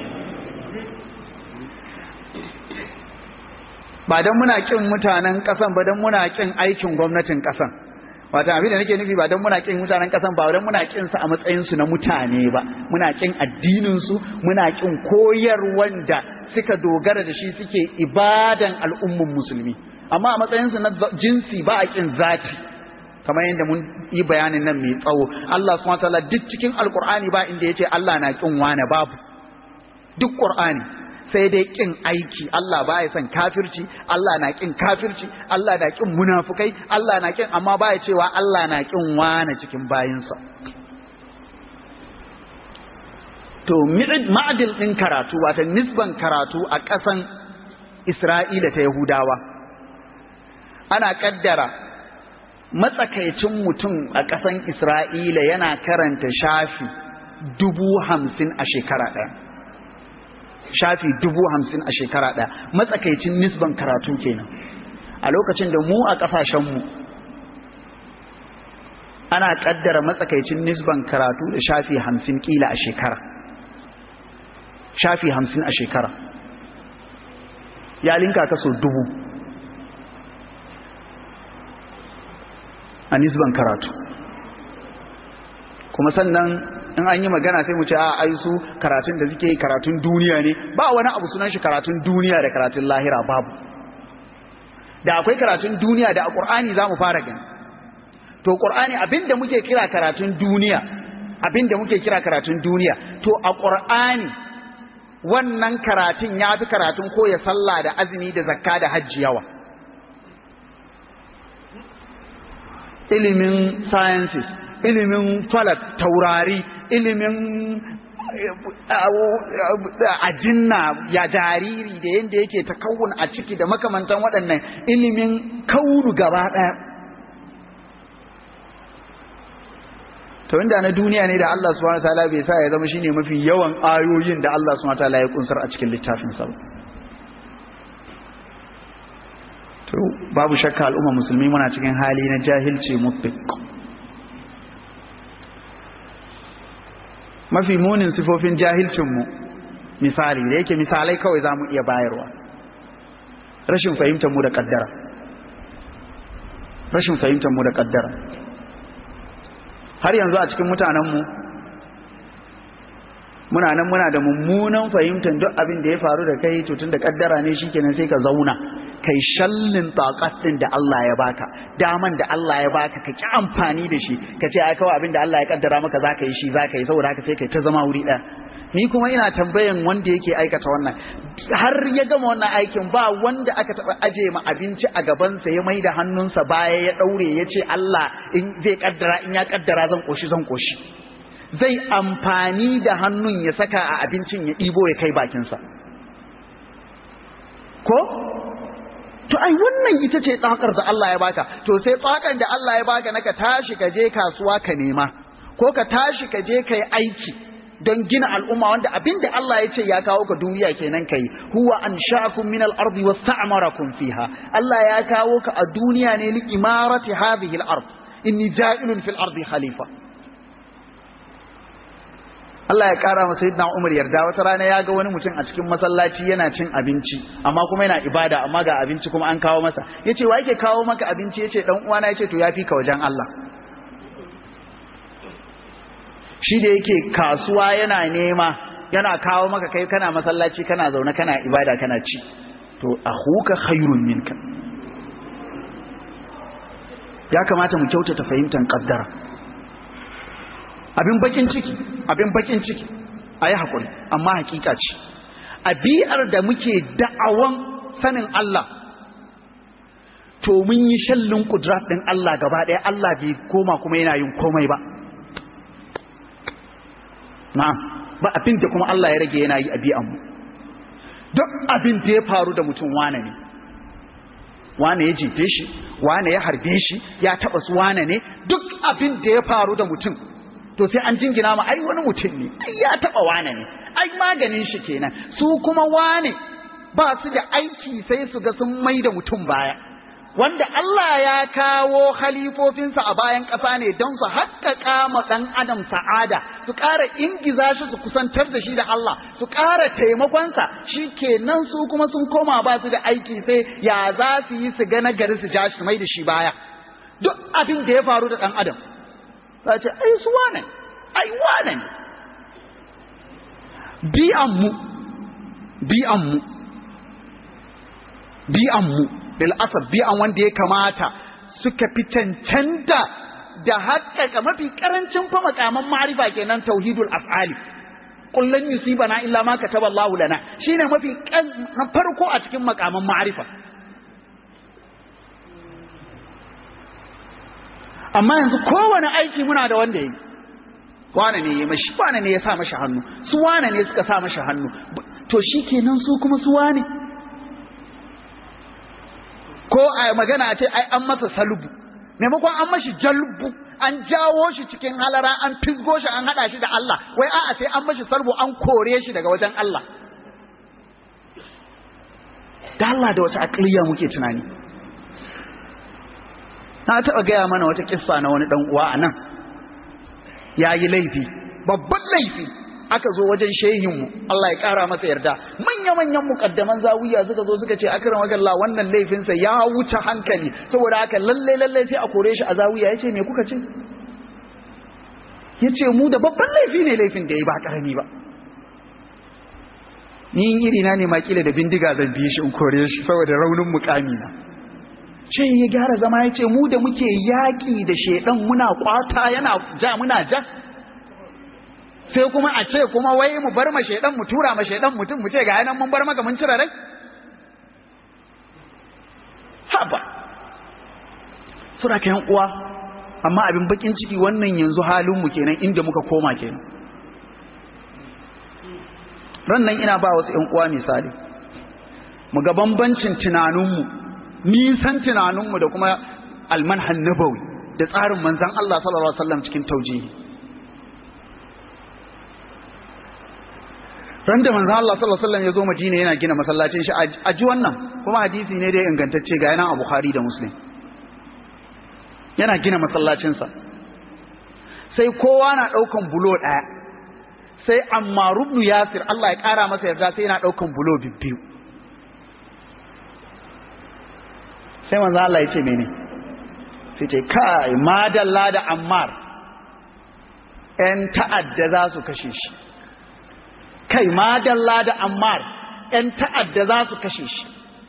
Ba don muna ƙin mutanen ƙasan ba don muna ƙin aikin gwamnatin ƙasan. Wata abin da nake nufi ba don muna ƙin mutanen ƙasan ba don muna ƙin su a matsayinsu na mutane ba, muna ƙin addininsu, muna ƙin koyarwan da suka dogara da shi suke ibadan al'umman musulmi. Amma a matsayinsu na jinsi ba a ƙin zati. kamar yadda mun yi bayanin nan mai tsawo Allah subhanahu wataala duk cikin alkur'ani ba inda yace Allah na kin wani babu duk qur'ani sai dai kin aiki Allah ba ya son kafirci Allah na kin kafirci Allah na kin munafukai Allah na kin amma ba ya cewa Allah na kin wani cikin bayinsa to ma'adil din karatu wata nisban karatu a ƙasan Isra'ila ta Yahudawa ana kaddara matsakaicin mutum a ƙasan Isra'ila yana karanta shafi dubu hamsin a shekara ɗaya. Shafi dubu hamsin a shekara ɗaya, matsakaicin nisban karatu kenan. A lokacin da mu a ƙasashenmu ana ƙaddara matsakaicin nisban karatu da shafi hamsin ƙila a shekara. Shafi hamsin a shekara. Ya linka kaso dubu. a nisban karatu kuma sannan in an yi magana sai mu ce a ai su karatun da suke yi karatun duniya ne ba wani abu sunan shi karatun duniya da karatun lahira babu da akwai karatun duniya da a ƙur'ani za mu fara gani to ƙur'ani abinda muke kira karatun duniya abinda muke kira karatun duniya to a ƙur'ani wannan karatun ya fi karatun koya sallah da azumi da zakka da hajji yawa ilimin sciences ilimin falak taurari ilimin ajinna ya jariri da yadda yake ta kawun a ciki da makamantan waɗannan ilimin kaunu gaba ɗaya to inda na duniya ne da Allah subhanahu wataala bai sa ya zama shine mafi yawan ayoyin da Allah subhanahu wataala ya kunsar a cikin littafin sa to babu shakka al'umma musulmi muna cikin hali na jahilci mutbiq mafi munin sifofin jahilcin mu misali da yake misalai kawai zamu iya bayarwa rashin fahimtar mu da kaddara rashin fahimtar mu da kaddara har yanzu a cikin mutanenmu muna nan muna da mummunan fahimtar duk abin da ya faru da kai to da kaddara ne shikenan sai ka zauna kai shallin takat din da Allah ya baka daman da Allah ya baka ka ki amfani da shi ka ce ai kawai abin da Allah ya kaddara maka zaka yi shi zaka yi saboda haka sai kai ta zama wuri ɗaya ni kuma ina tambayan wanda yake aikata wannan har ya gama wannan aikin ba wanda aka taba aje ma abinci a gabansa ya mai da hannunsa baya ya daure ya ce Allah in zai kaddara in ya kaddara zan koshi zan koshi zai amfani da hannun ya saka a abincin ya ɗibo ya kai bakinsa ko to ai wannan ita ce tsakar da Allah ya baka to sai tsakan da Allah ya baka naka tashi ka je kasuwa ka nema ko ka tashi ka je ka yi aiki don gina al'umma wanda abinda Allah ya ce ya kawo ka duniya kenan kai huwa ansha'akum min al-ardi wasta'marakum fiha Allah ya kawo ka a duniya ne li imarati hadhihi al-ard inni ja'ilun fil ardi khalifa Allah ya kara masa sayyidina Umar yarda wata rana ya ga wani mutum a cikin masallaci yana cin abinci amma kuma yana ibada amma ga abinci kuma an kawo masa yace wa yake kawo maka abinci yace dan uwana yace to yafi ka wajen Allah shi da yake kasuwa yana nema yana kawo maka kai kana masallaci kana zaune kana ibada kana ci to ahuka khairun minka ya kamata mu kyautata fahimtar kaddara abin bakin ciki abin bakin ciki ayi hakuri amma hakika ce abi'ar da muke da'awan sanin Allah to mun yi shallin kudrat din Allah gaba ɗaya Allah bai koma kuma yana yin komai ba na'am ba abin da kuma Allah ya rage yana yi a bi'anmu duk abin da ya faru da mutum wane ne wane ya jefe shi wane ya harbe shi ya taba su wane ne duk abin da ya faru da mutum to sai an jingina ma ai wani mutum ne ai ya taba wane ne ai maganin shi kenan su kuma wane ba su da aiki sai su ga sun mai da mutum baya wanda Allah ya kawo khalifofinsa a bayan ƙasa ne don su haƙƙaƙa ma ɗan adam sa'ada su ƙara ingiza shi su kusantar da shi da Allah su ƙara taimakonsa shi kenan su kuma sun koma ba su da aiki sai ya za su yi su gana gari su ja shi mai da shi baya duk abin da ya faru da ɗan adam za ce ai su wane ai wane ne bi'an mu bi'an mu bi'an mu bil'asar bi'an wanda ya kamata suka fi cancanta da haƙƙaƙa mafi ƙarancin fa makaman ma'arifa kenan tauhidul af'ali kullun yusibana illa ma kataba Allahu lana shine mafi na farko a cikin makaman ma'arifa amma yanzu kowane aiki muna da wanda yi wane ne ya mashi wane ne ya sa mashi hannu su wane ne suka sa mashi hannu to shikenan su kuma su wane ko a magana a ce ai an masa salubu maimakon an mashi jalbu an jawo shi cikin halara an fisgo shi an hada shi da Allah wai a'a sai an mashi salbu an kore shi daga wajen Allah da Allah da wata akliya muke tunani na taɓa gaya mana wata kissa na wani uwa a nan ya yi laifi babban laifi aka zo wajen shehinmu Allah ya kara masa yarda manya-manyan mukaddaman zawiya suka zo suka ce akram magalla wannan laifinsa ya wuce hankali saboda haka lalle lalle sai a kore shi a zawiya yace me kuka ce yace mu da babban laifi ne laifin da yayi ba karami ba ni iri na ne makila da bindiga zan bi shi in kore shi saboda raunin mukami na ce ya gyara zama ya ce mu da muke yaƙi da shaidan muna kwata yana ja muna ja sai kuma a ce kuma wai mu bar ma shaidan mu tura ma shaidan mutum mu ce ga yanan mun bar maka mun cire rai haba sura kayan uwa amma abin bakin ciki wannan yanzu halin mu kenan inda muka koma kenan ran nan ina ba wasu ƴan uwa misali mu ga bambancin tunaninmu nisan tunaninmu da kuma almanhan nabawi da tsarin manzan Allah sallallahu alaihi wasallam cikin taujihi ran da manzan Allah sallallahu alaihi wasallam ya zo Madina yana gina masallacin shi a ji wannan kuma hadisi ne da ya ingantacce ga yana a Bukhari da Muslim yana gina masallacinsa sai kowa na ɗaukan bulo ɗaya sai amma rubnu yasir Allah ya ƙara masa yarda sai yana ɗaukan bulo biyu sai manzo Allah ya ce mene sai ce kai madalla da ammar ƴan ta'adda za su kashe shi kai madalla da ammar ƴan ta'adda za su kashe shi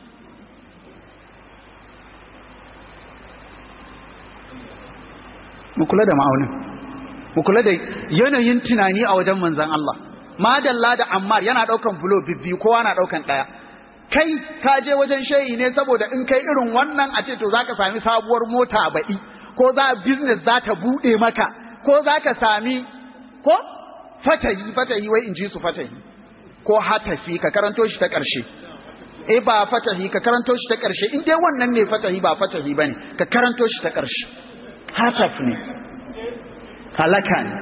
mu kula da ma'aunin mu kula da yanayin tunani a wajen manzon Allah madalla da ammar yana daukan bulo bibbi kowa na daukan daya kai ka je wajen shayi ne saboda in kai irin wannan a ce to zaka sami sabuwar mota baɗi ko za business za ta bude maka ko zaka sami ko fatahi fatahi wai in ji su fatahi ko hatafi ka karanto shi ta ƙarshe eh ba fatahi ka karanto shi ta ƙarshe in dai wannan ne fatahi ba fatahi bane ka karanto shi ta ƙarshe hataf ne halaka ne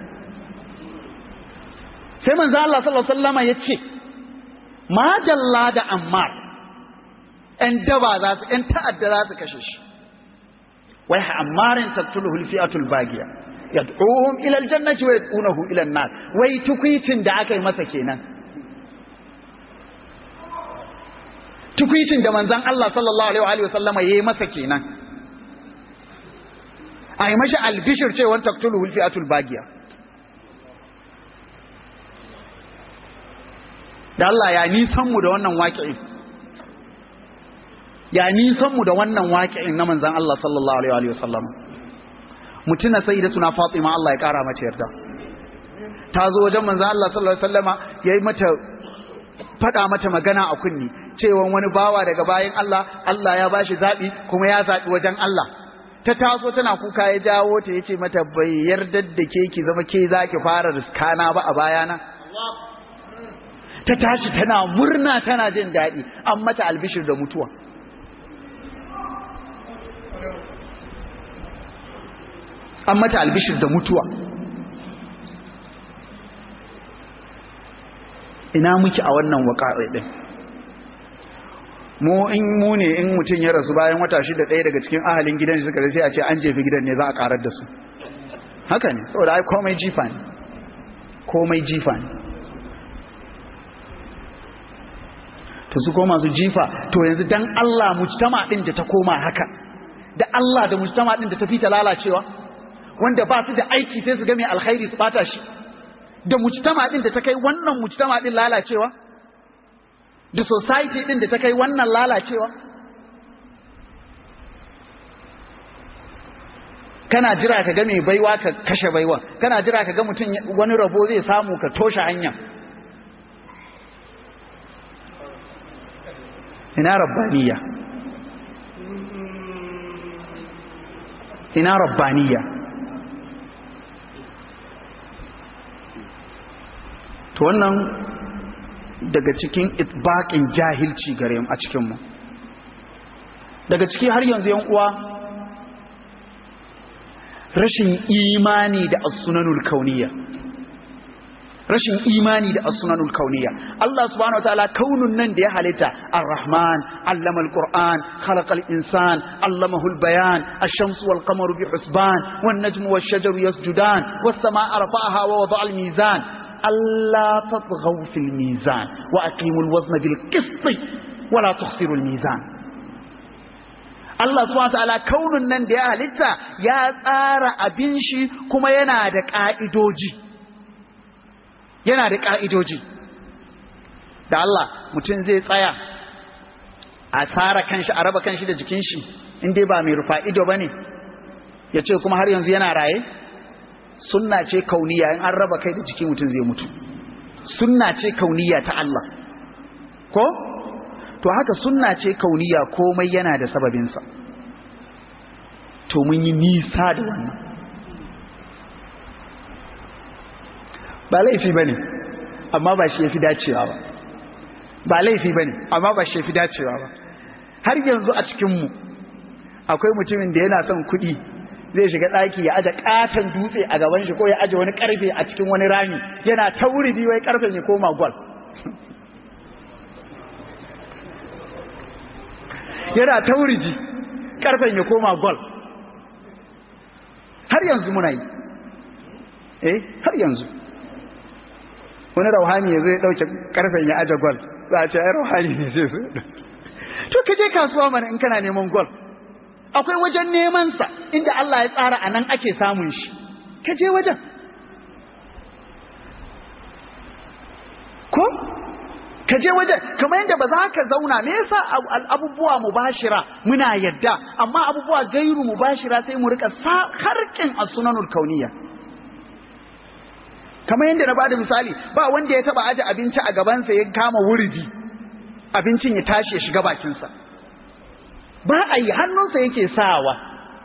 sai manzo Allah sallallahu alaihi wasallama yace ma jalla da ammar ɗan daba za su ɗan ta'adda za su kashe shi wai ammarin taqtuluhu alfi'atul bagiya yad'uhum ila aljannati wa yad'unahu ila an-nar wai tukuicin da aka yi masa kenan tukuicin da manzon Allah sallallahu alaihi wa sallama yayi masa kenan a yi mashi albishir cewa taktuluhu alfi'atul bagiya da Allah ya nisan mu da wannan waƙi'in ya nisan mu da wannan waƙi'in na manzan Allah sallallahu alaihi wa sallam mutuna sayyidatuna Fatima Allah ya kara mata yarda ta zo wajen manzan Allah sallallahu alaihi wa sallama yayi mata faɗa mata magana a kunni cewa wani bawa daga bayan Allah Allah ya bashi zaɓi kuma ya zaɓi wajen Allah ta taso tana kuka ya jawo ta yace mata bai yarda da ke ki zama ke za ki fara riskana ba a bayana ta tashi tana murna tana jin daɗi an mata albishir da mutuwa an mata albishir da mutuwa ina muke a wannan waƙa'i ɗin mu in mu ne in mutum ya rasu bayan wata shida ɗaya daga cikin ahalin gidan suka sai a ce an jefi gidan ne za a karar da su haka ne saboda ai komai jifa ne komai jifa ne to su koma su jifa to yanzu dan Allah mujtama din da ta koma haka da Allah da mujtama din da ta fita lalacewa wanda ba su da aiki sai su ga mai alkhairi su bata shi da mujtama din da ta kai wannan mujtama din lalacewa da society din da ta kai wannan lalacewa kana jira ka ga mai baiwa ka kashe baiwa kana jira ka ga mutum wani rabo zai samu ka toshe hanya ina rabbaniya ina rabbaniya to wannan daga cikin itbaƙin jahilci gare mu a cikinmu daga ciki har yanzu yan uwa rashin imani da as-sunanul kauniyya rashin imani da as-sunanul kauniyya Allah subhanahu wataala kaunun nan da ya halitta ar-rahman allama al-qur'an khalaqa al-insan allamahu al-bayan ash-shamsu wal-qamaru bi husban wan-najmu wash-shajaru yasjudan was-samaa'a rafa'aha wa wada'a al-mizan Allah tatghaw fil mizan wa aqimul wazna bil qist wa la tukhsirul mizan Allah subhanahu ta'ala kaunin nan da ya halitta ya tsara abin shi kuma yana da ka'idoji yana da ka'idoji da Allah mutum zai tsaya a tsara kanshi a raba kanshi da jikin shi in dai ba mai rufa ido bane ya ce kuma har yanzu yana raye sunna ce kauniya in an raba kai da jiki mutum zai mutu sunna ce kauniya ta Allah ko to haka sunna ce kauniya komai yana da sababinsa to mun yi nisa da wannan ba laifi ba ne amma ba shi ya fi dacewa ba ba laifi ba ne amma ba shi ya fi dacewa ba har yanzu a cikinmu akwai mutumin da yana son kuɗi zai shiga ɗaki ya aje ƙaton dutse a gaban shi ko ya aje wani ƙarfe a cikin wani rami yana ta wuri wai ƙarfen ya koma gwal yana ta wuriji ƙarfen ya koma gwal har yanzu muna yi eh har yanzu wani rauhani ya zai ɗauke ƙarfen ya aje gwal za a ce ai rauhani ne zai su to ka je kasuwa mana in kana neman gwal akwai wajen nemansa inda Allah ya tsara a nan ake samun shi ka je wajen ko ka je wajen kamar yadda ba za ka zauna me yasa abubuwa mubashira muna yadda amma abubuwa gairu mubashira sai mu rika harkin as-sunanul kauniyya kamar yadda na bada misali ba wanda ya taba aje abinci a gabansa ya kama wuridi abincin ya tashi ya shiga bakinsa ba a yi hannunsa yake sawa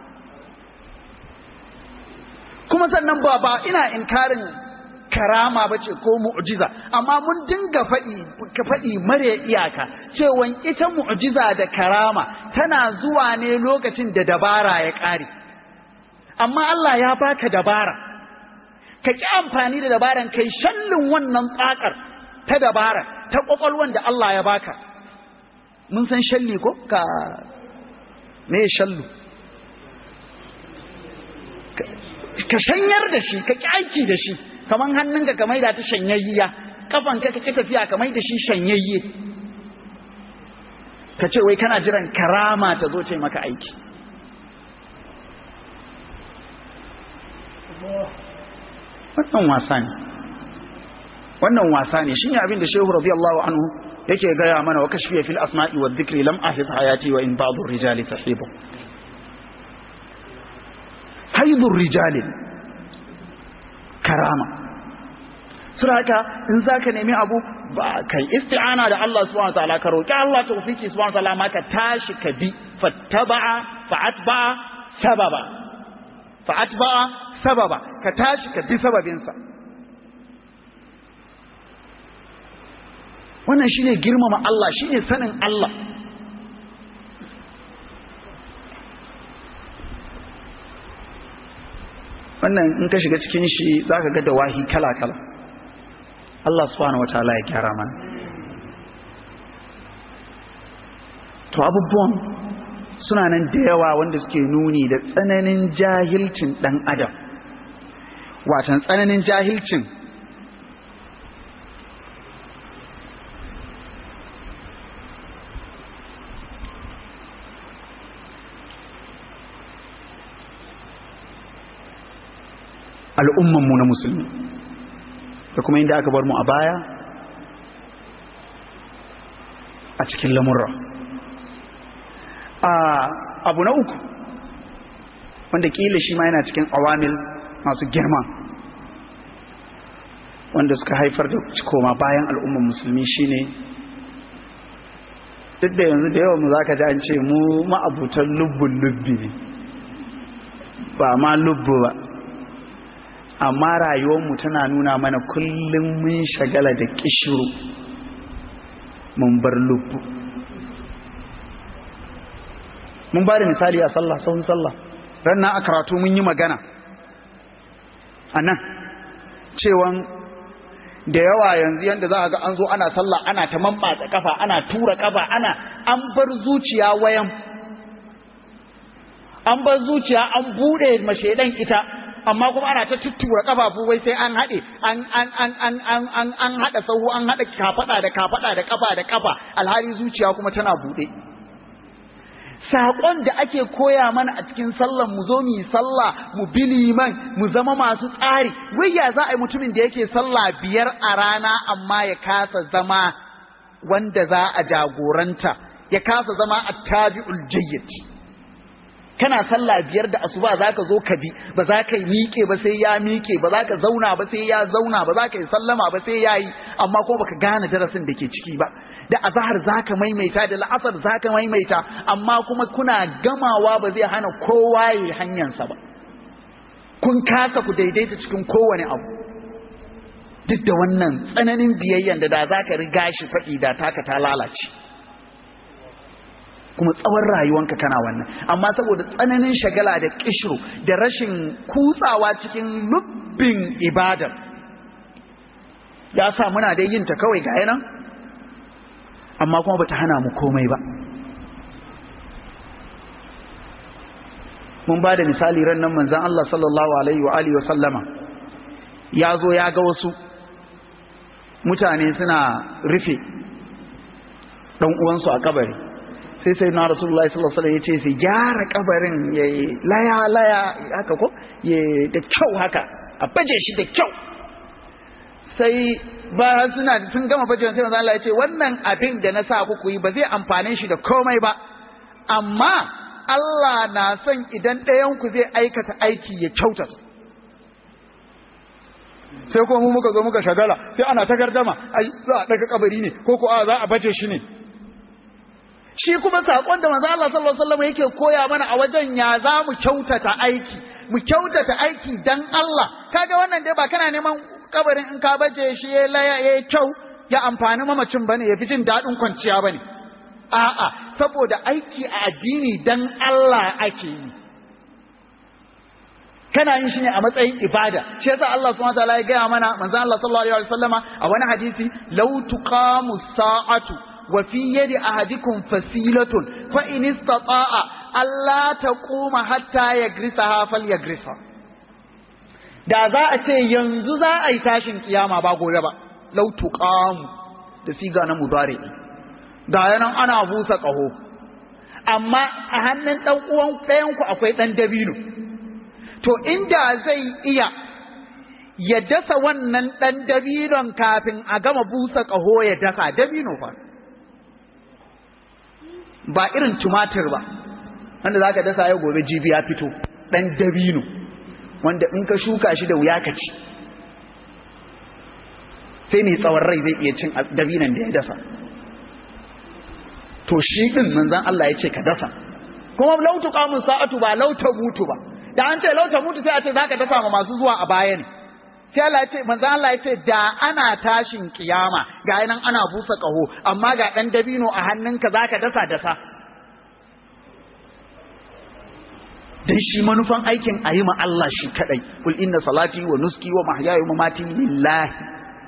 kuma sannan ba ba ina inkarin karama ba ce ko mu'jiza amma mun dinga faɗi ka faɗi mare iyaka cewan ita mu'jiza da karama tana zuwa ne lokacin da dabara ya ƙare amma Allah ya baka dabara ka ƙi amfani da dabaran kai shallin wannan tsakar ta dabara ta ƙwaƙwalwan da Allah ya baka mun san shalli ko ka me shallu ka shanyar da shi ka ƙi aiki da shi kaman hannunka ka maida ta shanyayya kafanka ka ƙi tafiya ka maida shi shanyayye ka ce wai kana jiran karama ta zo ce maka aiki wannan wasa ne wannan wasa ne shine abin da shehu radiyallahu anhu yake gaya mana wa kashfiya fil asma'i wa dhikri lam ahid hayati wa in ba'd ar-rijali tahibu haidur rijali karama sura haka in zaka nemi abu ba kai isti'ana da Allah subhanahu wa ta'ala ka roki Allah tawfiki subhanahu wa ta'ala ma ka tashi ka bi fattaba'a fa'atba'a sababa fa'atba'a sababa ka tashi ka bi sababinsa wannan shine girmama Allah shine sanin Allah wannan in ka shiga cikin shi zaka ga dawahi kala-kala Allah subhanahu wataala ya gyara mana to abubuwan suna nan da yawa wanda suke nuni da tsananin jahilcin dan adam watan tsananin jahilcin al'ummanmu na musulmi da kuma inda aka bar mu a baya a cikin lamurra abu na uku wanda kila shi ma yana cikin awamil masu girma wanda suka haifar da koma bayan al'ummar musulmi shine duk da yanzu da yawan mu za ka ji an ce mu ma'abutan lubbun lubbi ne ba ma lubbu ba amma rayuwarmu tana nuna mana kullum mun shagala da kishiru mun bar lubbu mun ba da misali a sallah sahun sallah rannan a karatu mun yi magana a nan cewan da yawa yanzu yadda za a ga an zo ana sallah ana ta mammatsa kafa ana tura kafa ana an bar zuciya wayan an bar zuciya an bude mashaidan ita amma kuma ana ta tuttura kafafu wai sai an haɗe an an an an an an an haɗa sahu an haɗa kafada da kafada da kafa da kafa alhali zuciya kuma tana buɗe saƙon da ake koya mana a cikin sallan mu zo mu yi sallah mu bi liman mu zama masu tsari wai ya za a yi mutumin da yake sallah biyar a rana amma ya kasa zama wanda za a jagoranta ya kasa zama attabi'ul jayyid kana sallah biyar da asuba za ka zo ka bi ba za ka yi miƙe ba sai ya miƙe ba za ka zauna ba sai ya zauna ba za ka yi sallama ba sai ya yi amma kuma baka gane darasin da ke ciki ba da azahar za ka maimaita da la'asar za ka maimaita amma kuma kuna gamawa ba zai hana kowa ya yi hanyarsa ba kun kasa ku daidaita cikin kowane abu duk da wannan tsananin biyayyan da da za ka riga shi faɗi da taka ta lalace kuma tsawon rayuwanka kana wannan amma saboda tsananin shagala da kishiro da rashin kutsawa cikin lubbin ibadar ya sa muna dai yin ta kawai ga nan amma kuma bata hana mu komai ba mun ba da misali ran nan manzon Allah sallallahu alaihi wa alihi wa sallama ya zo ya ga wasu mutane suna rufe dan uwansu a kabari sai sai na rasulullahi sallallahu alaihi wasallam yace sai gyara kabarin ya laya laya haka ko ya da kyau haka a baje shi da kyau sai ba suna sun gama baje sai manzo Allah ya ce wannan abin da na sa ku yi ba zai amfane shi da komai ba amma Allah na son idan ɗayan ku zai aikata aiki ya kyautata sai kuma mu muka zo muka shagala sai ana ta gardama ai za a daga kabari ne ko ko a za a baje shi ne shi kuma sakon da manzo Allah sallallahu alaihi wasallam yake koya mana a wajen ya za mu kyautata aiki mu kyautata aiki dan Allah kaga wannan dai ba kana neman kabarin in ka baje shi ya laya ya kyau ya amfani mamacin bane ya fi jin daɗin kwanciya bane a'a saboda aiki a addini dan Allah ake yi kana yin shi ne a matsayin ibada shi yasa Allah subhanahu wataala ya gaya mana manzon Allah sallallahu alaihi wasallama a wani hadisi law tuqamu sa'atu wa fi yadi ahadikum fasilatun fa in istata'a alla taquma hatta yagrisaha falyagrisa da za a ce yanzu za a yi tashin kiyama ba gobe ba law tuqamu da siga na mudari ga yanan ana busa kaho amma a hannun dan uwan ɗayan ku akwai dan dabino to inda zai iya ya dasa wannan ɗan dabinon kafin a gama busa ƙaho ya dasa dabino fa ba irin tumatir ba wanda za ka dasa ya gobe jibi ya fito ɗan dabino wanda in ka shuka shi da wuya ka ci sai mai tsawon rai zai iya cin dabinon da ya dasa to shi ɗin manzan Allah ya ce ka dasa kuma lautu kamun sa'atu ba lauta mutu ba da an ce lauta mutu sai a ce zaka dafa ma masu zuwa a baya ne sai Allah ya ce manzo Allah ya ce da ana tashin kiyama ga nan ana busa kaho amma ga dan dabino a hannunka zaka dasa dasa dan shi manufan aikin ayi ma Allah shi kadai kul inna salati wa nuski wa mahyaya wa mamati lillahi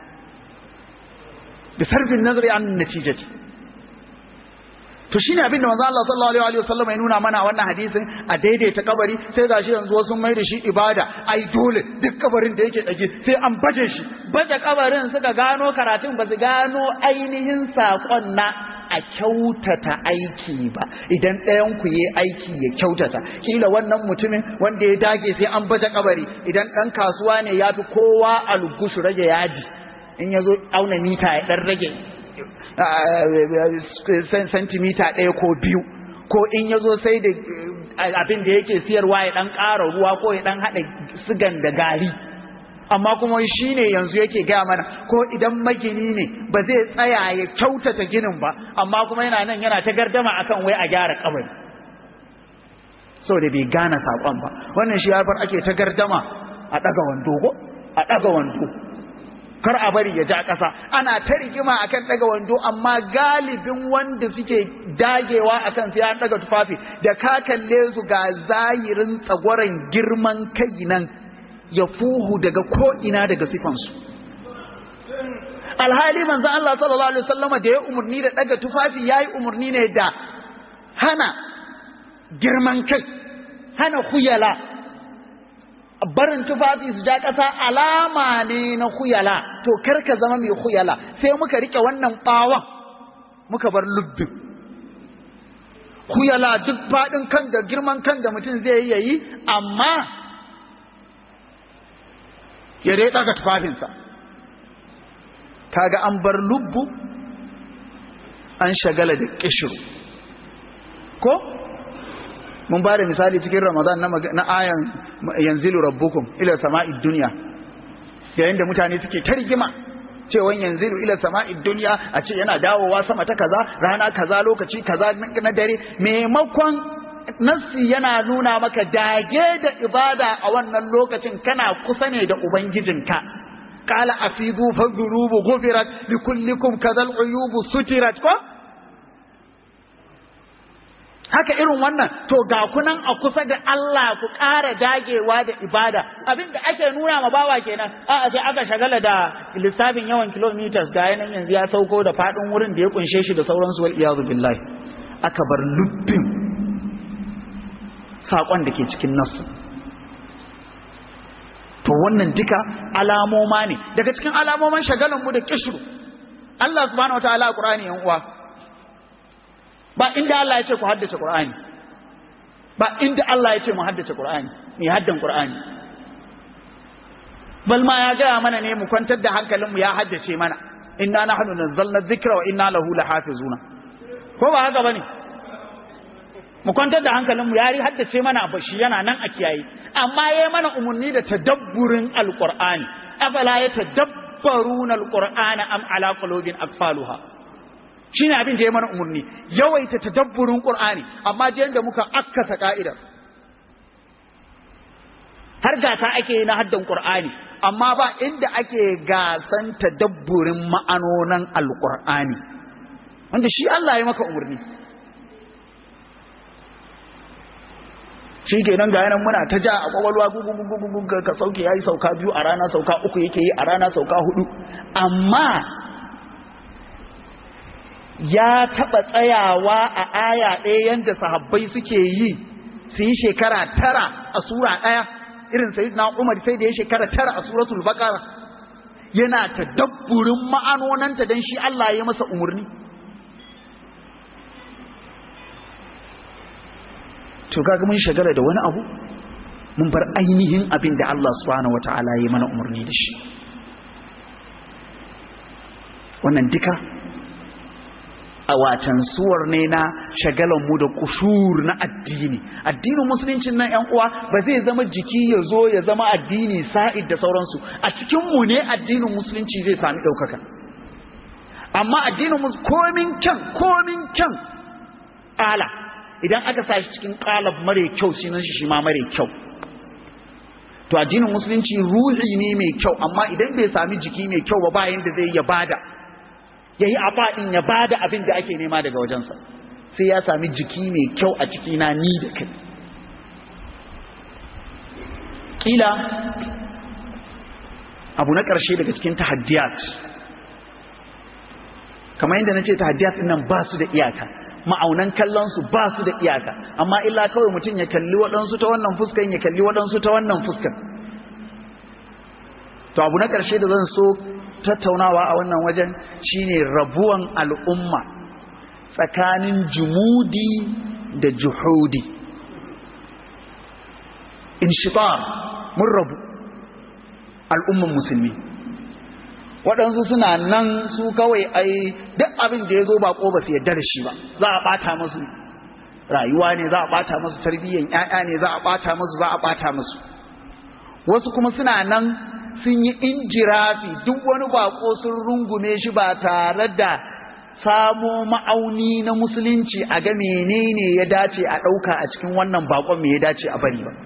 bi sarfin nazari an natijati to shine abin da manzo Allah sallallahu alaihi wasallam ya nuna mana wannan hadisin a daidaita kabari sai gashi yanzu wasu mai da shi ibada ai dole duk kabarin da yake dage sai an baje shi baje kabarin suka gano karatun ba su gano ainihin sakon na a kyautata aiki ba idan ɗayan ku yi aiki ya kyautata kila wannan mutumin wanda ya dage sai an baje kabari idan ɗan kasuwa ne ya fi kowa algushu rage yadi in ya zo auna mita ya ɗan rage santimita ɗaya ko biyu ko in ya zo sai da abin da yake siyarwa ya ɗan ƙara ruwa ko ya ɗan haɗa sigan da gari amma kuma shi ne yanzu yake gaya mana ko idan magini ne ba zai tsaya ya kyautata ginin ba amma kuma yana nan yana ta gardama akan wai a gyara kabari saboda bai gane saƙon ba wannan shi ya ake ta gardama a ɗaga wando ko a ɗaga wando kar a bari ya ja ƙasa ana ta rigima akan daga wando amma galibin wanda suke dagewa akan sai an daga tufafi da ka kalle su ga zahirin tsagwaron girman kai nan ya fuhu daga ko ina daga sifansu alhali manzon Allah sallallahu alaihi wasallama da ya umurni da daga tufafi yayi umurni ne da hana girman kai hana khuyala barin tufafi su ja ƙasa alama ne na huyala to kar ka zama mai huyala sai muka rike wannan ɓawon muka bar lubbin huyala duk faɗin kan da girman kan da mutum zai yi yayi amma ya dai ɗaga tufafinsa kaga an bar lubbu an shagala da kishiru ko mun ba da misali cikin ramadan na ayan yanzilu rabbukum ila sama'id dunya yayin da mutane suke ta rigima cewa yanzilu ila sama'id dunya a ce yana dawowa sama ta kaza rana kaza lokaci kaza na dare maimakon nassi yana nuna maka dage da ibada a wannan lokacin kana kusa ne da ubangijinka قال أفيدوا فالذنوب غفرت لكلكم كذا العيوب سترت ko haka irin wannan to ga kunan a kusa da Allah ku ƙara dagewa da ibada abin da ake nuna ma bawa kenan a sai aka shagala da lissafin yawan kilometers ga yanan yanzu ya sauko da faɗin wurin da ya kunshe shi da sauransu wal iyazu billahi aka bar lubbin saƙon da ke cikin nasu to wannan duka alamoma ne daga cikin alamoman shagalan mu da kishru Allah subhanahu wataala a Qur'ani yan uwa ba inda Allah ya ce ku haddace Qur'ani ba inda Allah ya ce mu haddace Qur'ani mu haddan Qur'ani bal ma ya gaya mana ne mu kwantar da hankalinmu ya haddace mana inna nahnu nazzalna dhikra wa inna lahu lahafizuna ko ba haka bane mu kwantar da hankalinmu ya ri haddace mana bashi yana nan a kiyaye amma yayi mana umarni da tadabburin alqur'ani afala yatadabbaruna alqur'ana am ala qulubin aqfaluha shine abin da yayi mana umarni yawaita tadabburin qur'ani amma je da muka akkata ka'idar har gasa ake yi na haddan qur'ani amma ba inda ake gasan tadabburin ma'anonan alqur'ani wanda shi Allah ya maka umarni shi kenan ga yanan muna ta ja a kwakwalwa gugugugugugu ka sauke yayi sauka biyu a rana sauka uku yake yi a rana sauka hudu amma ya taba tsayawa a aya ɗaya yanda sahabbai suke yi su yi shekara tara a sura ɗaya irin sayyidina Umar sai da ya shekara tara a suratul baqara yana tadabburin ma'anonanta dan shi Allah ya masa umurni to kaga mun shagala da wani abu mun bar ainihin abin da Allah subhanahu wataala ya mana umarni da shi wannan duka a watan suwar ne na shagalan mu da kushur na addini addinin musuluncin nan yan uwa ba zai zama jiki ya zo ya zama addini sa'id da sauransu a cikin mu ne addinin musulunci zai sami ɗaukaka amma addinin komin kyan komin kyan ala idan aka sa shi cikin kalab mare kyau sunan shi shi ma mare kyau to addinin musulunci ruhi ne mai kyau amma idan bai sami jiki mai kyau ba bayan da zai ya bada yayi abadin ya bada abin da ake nema daga wajensa sai ya sami jiki mai kyau a ciki na ni da kai kila abu na ƙarshe daga cikin tahaddiyat kamar yadda na ce tahaddiyat nan ba su da iyaka ma'aunan kallonsu ba su da iyaka amma illa kawai mutum ya kalli waɗansu ta wannan fuskan ya kalli waɗansu ta wannan fuskan to abu na ƙarshe da zan so tattaunawa a wannan wajen shine rabuwan al'umma tsakanin jumudi da juhudi inshitar mun rabu al'umman musulmi waɗansu suna nan su kawai ai duk abin da ya zo ba ba su yarda da shi ba za a ɓata musu rayuwa ne za a ɓata musu tarbiyyan ƴaƴa ne za a ɓata musu za a ɓata musu wasu kuma suna nan sun yi injirafi duk wani bako sun rungume shi ba tare da samo ma'auni na musulunci a ga menene ya dace a ɗauka a cikin wannan bakon me ya dace a bari ba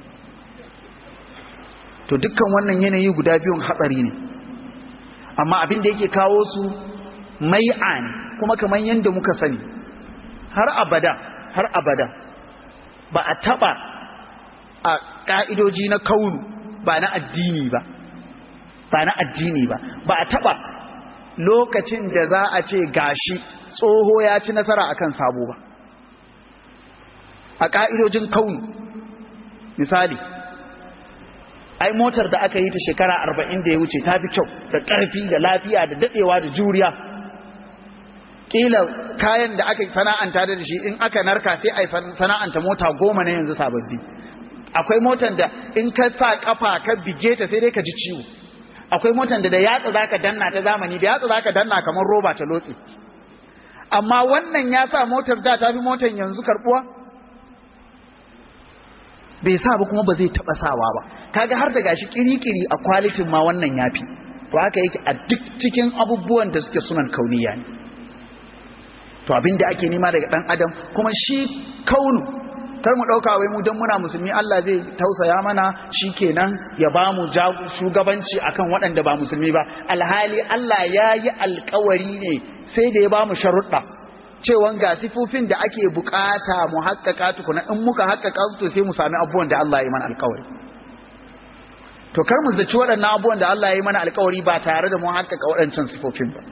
to dukkan wannan yanayi guda biyun hatsari ne amma abin da yake kawo su mai'a ne kuma kamar yadda muka sani har abada har abada ba a taba a ka'idoji na kaunu ba na addini ba ba na addini ba ba a taba lokacin da za a ce gashi tsoho ya ci nasara akan sabo ba a ka'idojin kaunu misali ai motar da aka yi ta shekara arba'in da ya wuce ta fi kyau da ƙarfi da lafiya da daɗewa da juriya ƙila kayan da aka sana'anta da shi in aka narka sai a sana'anta mota goma na yanzu sababbi akwai motar da in ka sa kafa ka bige ta sai dai ka ji ciwo akwai motar da da yatsa zaka danna ta zamani da yatsa zaka danna kamar roba ta lotse amma wannan ya sa motar da ta fi motar yanzu karbuwa bai sa ba kuma ba zai taba sawa ba kaga har da gashi kiri-kiri a kwalitin ma wannan yafi to haka yake a duk cikin abubuwan da suke sunan kauniya ne to abin da ake nema daga dan adam kuma shi kaunu kar mu dauka wai mu dan muna musulmi Allah zai tausaya mana shikenan ya ba mu shugabanci akan waɗanda ba musulmi ba alhali Allah ya yi alkawari ne sai da ya ba mu sharuɗa cewa ga sifofin da ake bukata mu haƙƙaƙa tukuna in muka haƙƙaƙa su to sai mu sami abubuwan da Allah ya yi mana alkawari to kar mu zaci waɗannan abubuwan da Allah ya yi mana alkawari ba tare da mu haƙƙaƙa waɗancan sifofin ba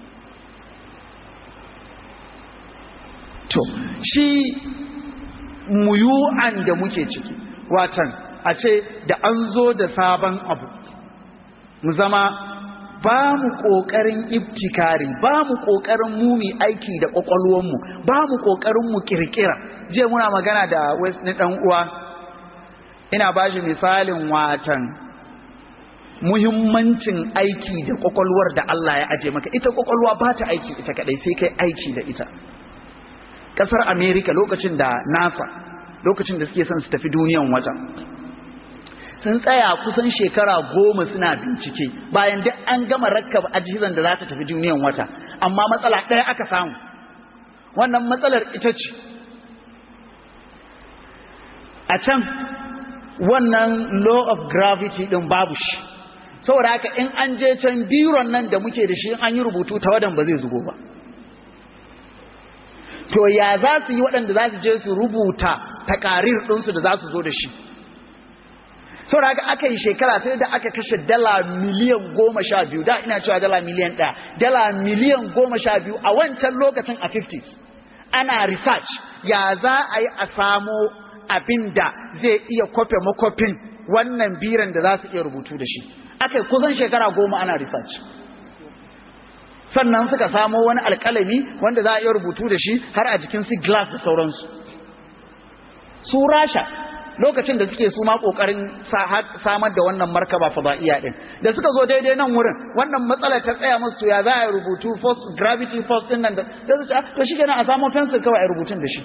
to shi muyu'an da muke ciki watan a ce da an zo da sabon abu mu zama ba mu ƙoƙarin ibtikari ba mu ƙoƙarin mumi aiki da ƙwaƙwalwanmu ba mu ƙoƙarin mu ƙirƙira jiya muna magana da wani ɗan uwa ina ba shi misalin watan muhimmancin aiki da ƙwaƙwalwar da Allah ya aje maka ita ƙwaƙwalwa ba ta aiki ita kaɗai sai kai aiki da ita kasar Amerika lokacin da NASA lokacin da suke son su tafi duniyan wata sun tsaya kusan shekara goma suna bincike bayan duk an gama rakkaba ajihizan da za ta tafi duniyan wata amma matsala ɗaya aka samu wannan matsalar ita ce a can wannan law of gravity din babu shi saboda haka in an je can biron nan da muke da shi in an yi rubutu ta wadan ba zai zugo ba to ya za su yi waɗanda za su je su rubuta takarir ɗinsu da za su zo da shi saboda haka aka yi shekara sai da aka kashe dala miliyan goma sha biyu da ina cewa dala miliyan ɗaya dala miliyan goma sha biyu a wancan lokacin a 50s ana research ya za a yi a samo abin da zai iya kwafe makwafin wannan biran da za su iya rubutu da shi aka yi kusan shekara goma ana research sannan suka samo wani alkalami wanda za a iya rubutu da shi har a jikin su glass da sauransu su rasha lokacin da suke su ma kokarin samar da wannan markaba fada'iya din da suka zo daidai nan wurin wannan matsalar ta tsaya musu ya za a rubutu force gravity force din nan da su ce to shi kenan a samo pencil kawai a rubutun da shi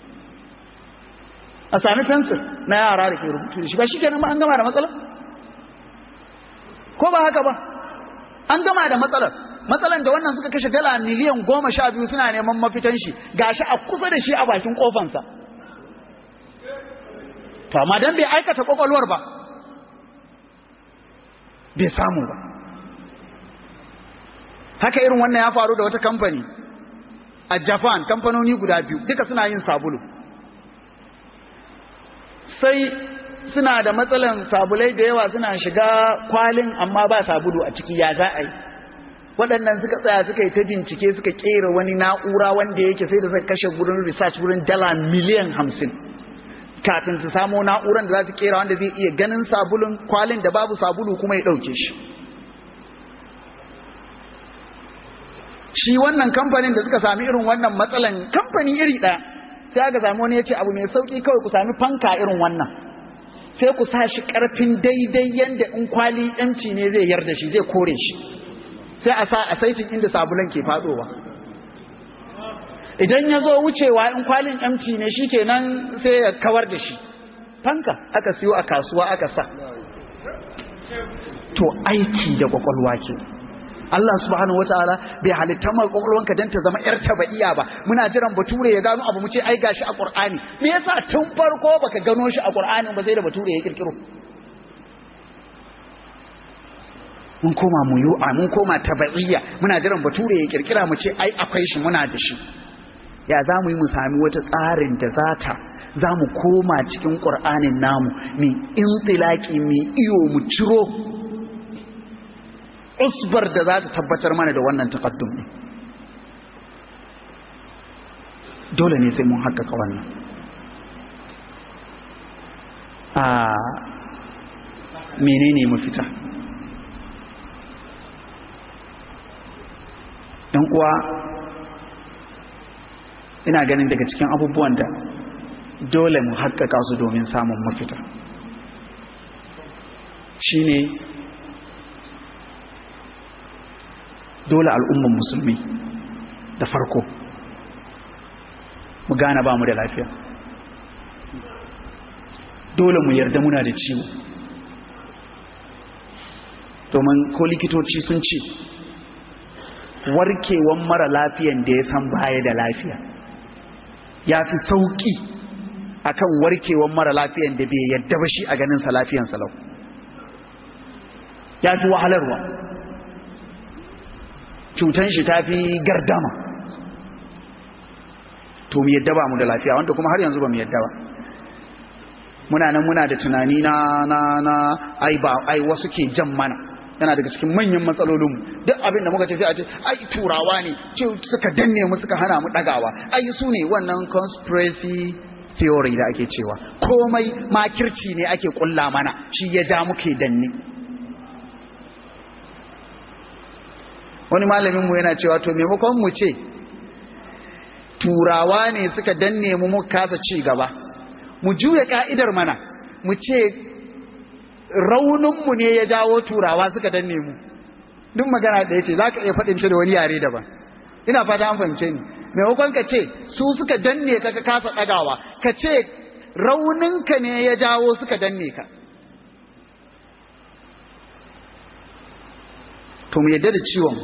a sami pencil na yara da ke rubutu da shi ba shi kenan ma an gama da matsalar ko ba haka ba an gama da matsalar matsalan da wannan suka kashe dala miliyan goma sha biyu suna neman mafitan shi gashi a kusa da shi a bakin kofansa to amma dan bai aikata kwakwalwar ba bai samu ba haka irin wannan ya faru da wata kamfani a japan kamfanoni guda biyu duka suna yin sabulu sai suna da matsalan sabulai da yawa suna shiga kwalin amma ba sabulu a ciki ya za a yi waɗannan suka tsaya suka yi ta bincike suka ƙera wani na'ura wanda yake sai da suka kashe gurin research gurin dala miliyan hamsin kafin su samo na'uran da za su ƙera wanda zai iya ganin sabulun kwalin da babu sabulu kuma ya ɗauke shi shi wannan kamfanin da suka sami irin wannan matsalan kamfani iri ɗaya sai aka sami wani ya ce abu mai sauƙi kawai ku sami fanka irin wannan sai ku sa shi ƙarfin daidai yadda in kwali yanci ne zai yarda shi zai kore shi sai a sa a saitin inda sabulan ke fadowa idan ya zo wucewa in kwalin yamci ne shi kenan sai ya kawar da shi fanka aka siyo a kasuwa aka sa to aiki da kwakwalwa ke Allah subhanahu wataala bai halitta mar kwakwalwanka dan ta zama yar tabaiya ba muna jiran bature ya gano abu mu ce ai gashi a Qur'ani me yasa tun farko baka gano shi a Qur'ani ba sai da bature ya kirkiro mun koma mu yu'a mun koma tabaiya muna jiran bature ya kirkira mu ce ai akwai shi muna da shi ya za mu yi mu sami wata tsarin da za ta za mu koma cikin ƙur'anin namu mai intilaki mai iyo mu ciro usbar da za ta tabbatar mana da wannan takaddum ne dole ne sai mun haƙaƙa wannan menene mafita ɗan uwa ina ganin daga cikin abubuwan da dole mu haƙƙaƙa su domin samun mafita shine dole al'umman musulmi da farko mu gane ba mu da lafiya dole mu yarda muna da ciwo domin ko likitoci sun ce warkewan mara lafiyan da ya san baya da lafiya ya fi sauƙi akan warkewan mara lafiyan da bai yadda ba shi a ganinsa lafiyansa lau ya fi wahalarwa cutan shi ta fi gardama to mu yadda ba mu da lafiya wanda kuma har yanzu ba mu yadda ba muna nan muna da tunani na na na ai ba ai wasu ke jan mana yana daga cikin manyan matsalolinmu duk abin da muka ce sai a ce ai turawa ne ce suka danne mu suka hana mu dagawa ai su ne wannan conspiracy theory da ake cewa komai makirci ne ake kulla mana shi ya ja muke danne wani malamin mu yana cewa to maimakon mu ce turawa ne suka danne mu muka kasa ci gaba mu juya ka'idar mana mu ce rauninmu ne ya jawo turawa suka danne mu duk magana da ya ce za ka iya faɗin da wani yare daban ina fata an fahimce ni maimakon ka ce su suka danne ka ka kasa ɗagawa ka ce rauninka ne ya jawo suka danne ka to mu yadda da ciwon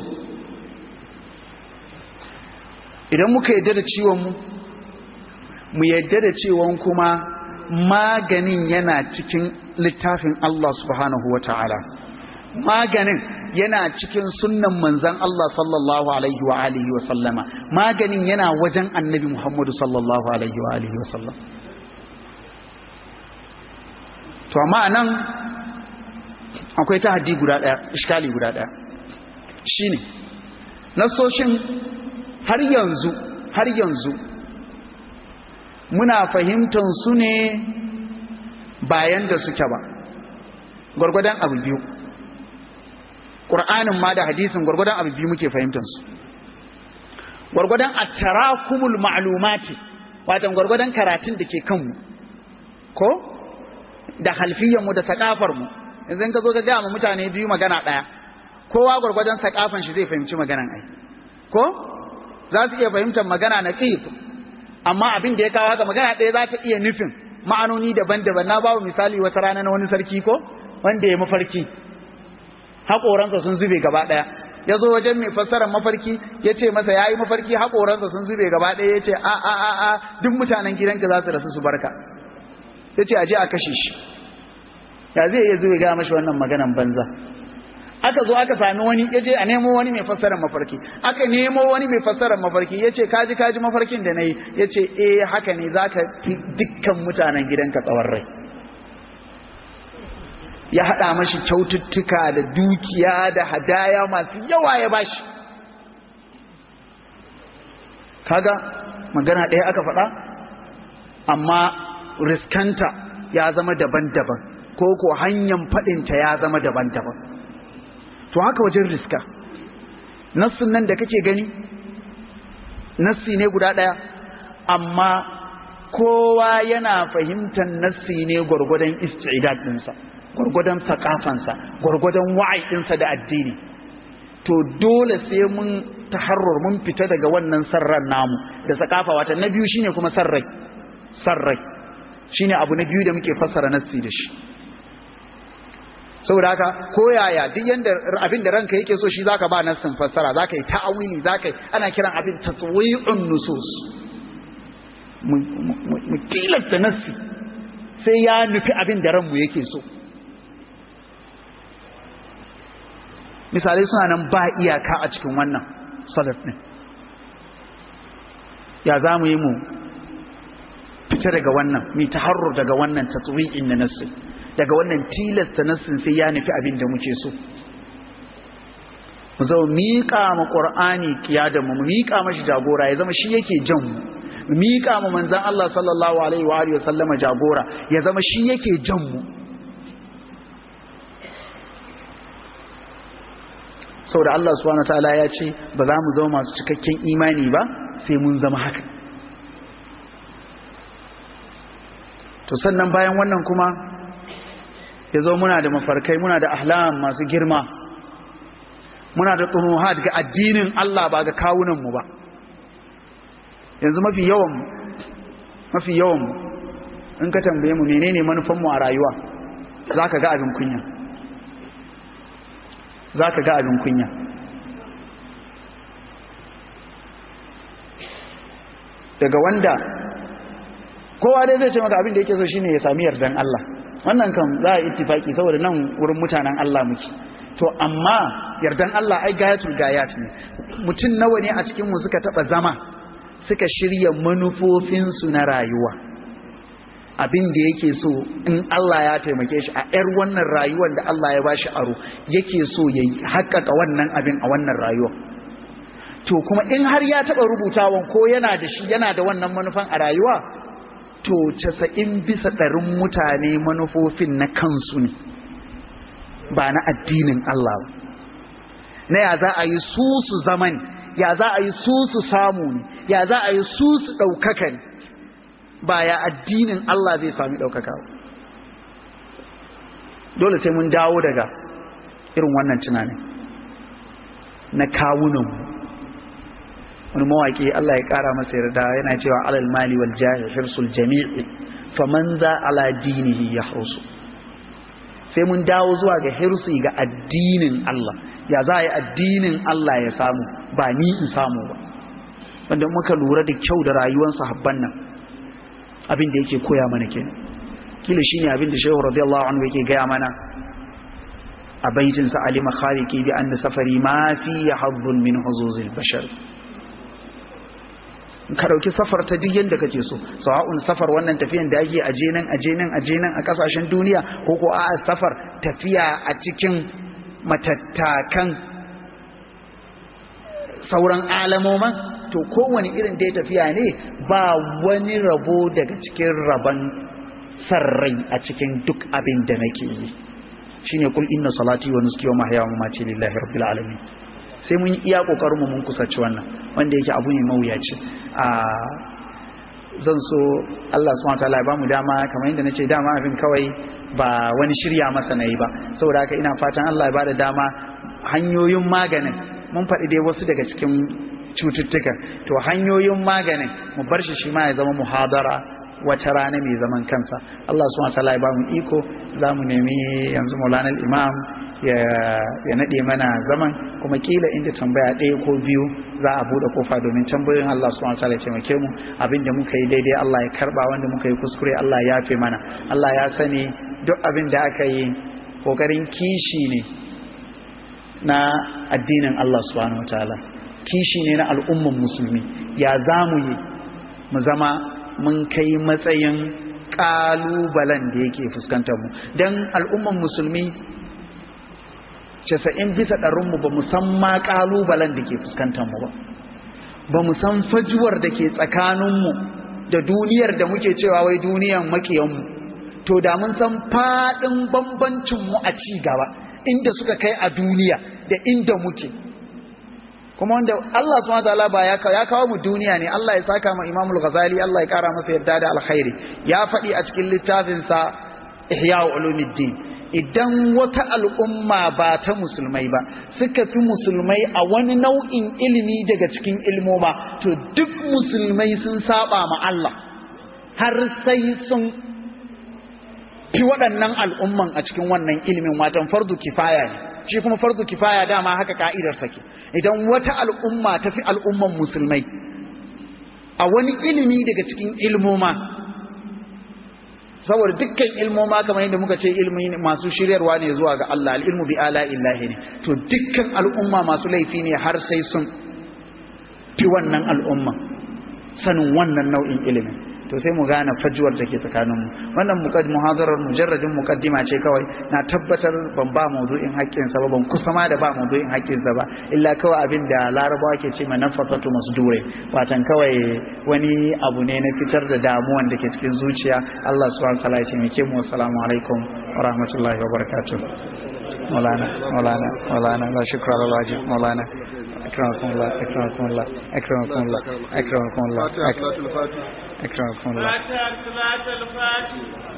idan muka yadda da ciwon mu mu yadda da ciwon kuma maganin yana cikin littafin Allah subhanahu wa ta'ala maganin yana cikin sunnan manzan Allah sallallahu alaihi wa alihi wa sallama maganin yana wajen annabi Muhammadu sallallahu alaihi wa alihi wa sallam to amma nan akwai tahaddi guda daya iskali guda daya shine nasoshin har yanzu har yanzu muna fahimtar su ne bayan da suke ba gwargwadon abu biyu ƙur'anin ma da hadisin gwargwadon abu biyu muke fahimtar su gwargwadon attarakumul ma'lumati watan gwargwadon karatun da ke kanmu ko da halfiyanmu da sakafarmu yanzu ka zo ka gaya ma mutane biyu magana ɗaya kowa gwargwadon sakafan shi zai fahimci maganan ai ko za su iya fahimtar magana na ƙif amma abin da ya kawo haka magana ɗaya za ta iya nufin ma'anoni daban-daban na babu misali wata rana na wani sarki ko wanda ya mafarki haƙoransa sun zube gaba ɗaya ya zo wajen mai fassarar mafarki ya ce masa ya yi mafarki haƙoransa sun zube gaba ɗaya ya ce a a a a duk mutanen gidanka za su rasu su barka ya ce a je a kashe shi ya zai iya zuwa ga mashi wannan maganan banza aka zo aka sami wani ya je a nemo wani mai fassarar mafarki aka nemo wani mai fassarar mafarki ya ce kaji kaji mafarkin da na yi ya ce eh haka ne za ka fi dukkan mutanen gidanka tsawon rai ya haɗa mashi kyaututtuka da dukiya da hadaya masu yawa ya bashi kaga magana ɗaya aka faɗa amma riskanta ya zama daban-daban ko ko hanyar faɗinta ya zama daban-daban to haka wajen riska nassin nan da kake gani nassi ne guda ɗaya amma kowa yana fahimtar nassi ne gwargwadon istidad ɗinsa gwargwadon sakafansa gwargwadon wa'ai ɗinsa da addini to dole sai mun taharrur mun fita daga wannan sarran namu da sakafa wata na biyu shine kuma sarrai sarrai shine abu na biyu da muke fassara nassi da shi saboda haka ko yaya duk yanda abin da ranka yake so shi zaka ba nassin fassara zaka yi ta'awili zaka yi ana kiran abin tatwi'un nusus mu tilasta nassi sai ya nufi abin da ranmu yake so misalai suna nan ba iyaka a cikin wannan salat ɗin ya za mu yi mu fita daga wannan mi taharrur daga wannan tatwi'in na nassi daga wannan tilasta nassin sai ya nufi abin da muke so mu zama miƙa ma ƙur'ani kiyadan mu miƙa mashi jagora ya zama shi yake jan mu mu miƙa ma manzon Allah sallallahu alaihi wa alihi wa sallama jagora ya zama shi yake jan mu saboda Allah subhanahu wataala ya ce ba za mu zama masu cikakken imani ba sai mun zama haka to sannan bayan wannan kuma ya zo muna da mafarkai muna da ahlam masu girma muna da tsunuhat ga addinin Allah ba ga kawunanmu ba yanzu mafi yawan mafi yawan in ka tambaye mu menene manufanmu a rayuwa za ka ga abin kunya za ka ga abin kunya daga wanda kowa dai zai ce maka abin da yake so shine ya sami yardan Allah wannan kan za a ittifaki saboda nan wurin mutanen Allah muke to amma yardan Allah ai gayatul gayat ne mutum nawa ne a cikin mu suka taba zama suka shirya manufofinsu na rayuwa abin da yake so in Allah ya taimake shi a ‘yar wannan rayuwar da Allah ya bashi aro yake so ya haƙaƙa wannan abin a wannan rayuwa to kuma in har ya taɓa rubutawan ko yana da shi yana da wannan manufan a rayuwa to casa'in bisa ɗarin mutane manufofin na kansu ne ba na addinin Allah ba na ya za a yi su su zaman ya za a yi su su samu ne ya za a yi su su ɗaukaka ne ba ya addinin Allah zai sami ɗaukaka dole sai mun dawo daga irin wannan tunanin na kawunanmu wani mawaƙi Allah ya ƙara masa yarda yana cewa alal mali wal jahi hirsul jami'i faman za ala dinihi ya hirsu sai mun dawo zuwa ga hirsi ga addinin Allah ya za a yi addinin Allah ya samu ba ni in samu ba wanda muka lura da kyau da rayuwar sahabban nan abin da yake koya mana kenan kila shine abin da Shehu radiyallahu anhu yake gaya mana a baitin sa alima khaliqi bi anna safari ma fi hazzun min huzuzil bashar ka dauki safar ta duk yanda kake so sawa'un safar wannan tafiyan da ake aje nan aje nan aje nan a kasashen duniya ko ko a safar tafiya a cikin matattakan sauran alamoman to kowane irin da ya tafiya ne ba wani rabo daga cikin rabon sarrai a cikin duk abin da nake yi shine kul inna salati wa nuski wa mahya wa mamati lillahi rabbil alamin sai mun yi iya kokarin mu mun kusaci wannan wanda yake abu ne mawuyaci a zan so Allah subhanahu wataala ya bamu dama kamar yadda nace dama abin kawai ba wani shirya masa nayi ba saboda haka ina fatan Allah ya bada dama hanyoyin maganin mun faɗi dai wasu daga cikin cututtuka to hanyoyin maganin mu bar shi shi ma ya zama muhadara wata rana mai zaman kansa Allah subhanahu wataala ya bamu iko za mu nemi yanzu Maulana Imam ya ya nade mana zaman kuma kila inda tambaya ɗaya ko biyu za a bude kofa domin tambayoyin Allah subhanahu wataala ya taimake mu abinda muka yi daidai Allah ya karba wanda muka yi kuskure Allah ya yafe mana Allah ya sani duk abin da aka yi kokarin kishi ne na addinin Allah subhanahu wataala kishi ne na al'umman musulmi ya za mu yi mu zama mun kai matsayin ƙalubalen da yake fuskantar mu don al'umman musulmi casa'in bisa ɗarinmu ba mu san ma ƙalubalen da ke fuskantar mu ba ba mu san fajuwar da ke tsakaninmu da duniyar da muke cewa wai duniyan makiyanmu to da mun san faɗin bambancinmu a ci gaba inda suka kai a duniya da inda muke kuma wanda Allah subhanahu wataala ba ya ya kawo mu duniya ne Allah ya saka ma Imam al-Ghazali Allah ya kara masa yadda da alkhairi ya faɗi a cikin littafin sa Ihya Ulumuddin idan wata al'umma ba ta musulmai ba suka fi musulmai a wani nau'in ilimi daga cikin ilmoma to duk musulmai sun saba ma Allah har sai sun fi waɗannan al'umman a cikin wannan ilimin watan fardu kifaya ne shi kuma fardu kifaya dama haka ka'idar take idan wata al'umma ta fi al'umman musulmai a wani ilimi daga cikin ilmoma saboda dukkan ilmoma kamar yadda muka ce ilmi masu shiryarwa ne zuwa ga Allah al'ilmu bi ala illahi ne to dukkan al'umma masu laifi ne har sai sun fi wannan al'umma sanin wannan nau'in ilimin to sai mu gane fajuwar da ke tsakaninmu wannan muhadarar mujarrajin mukaddima ce kawai na tabbatar ban ba maudu'in haƙƙinsa ba ban kusa ma da ba maudu'in haƙƙinsa ba illa kawai abin da larabawa ke ce mana fatatu masdure watan kawai wani abu ne na fitar da damuwan da ke cikin zuciya Allah subhanahu wa ta'ala ya ce mu assalamu alaikum wa rahmatullahi wa barakatuh مولانا مولانا مولانا لا شكر على الواجب مولانا أكرمكم الله أكرمكم الله أكرمكم الله أكرمكم الله فاتحة صلاة الفاتح أكرمكم الله فاتحة صلاة الفاتح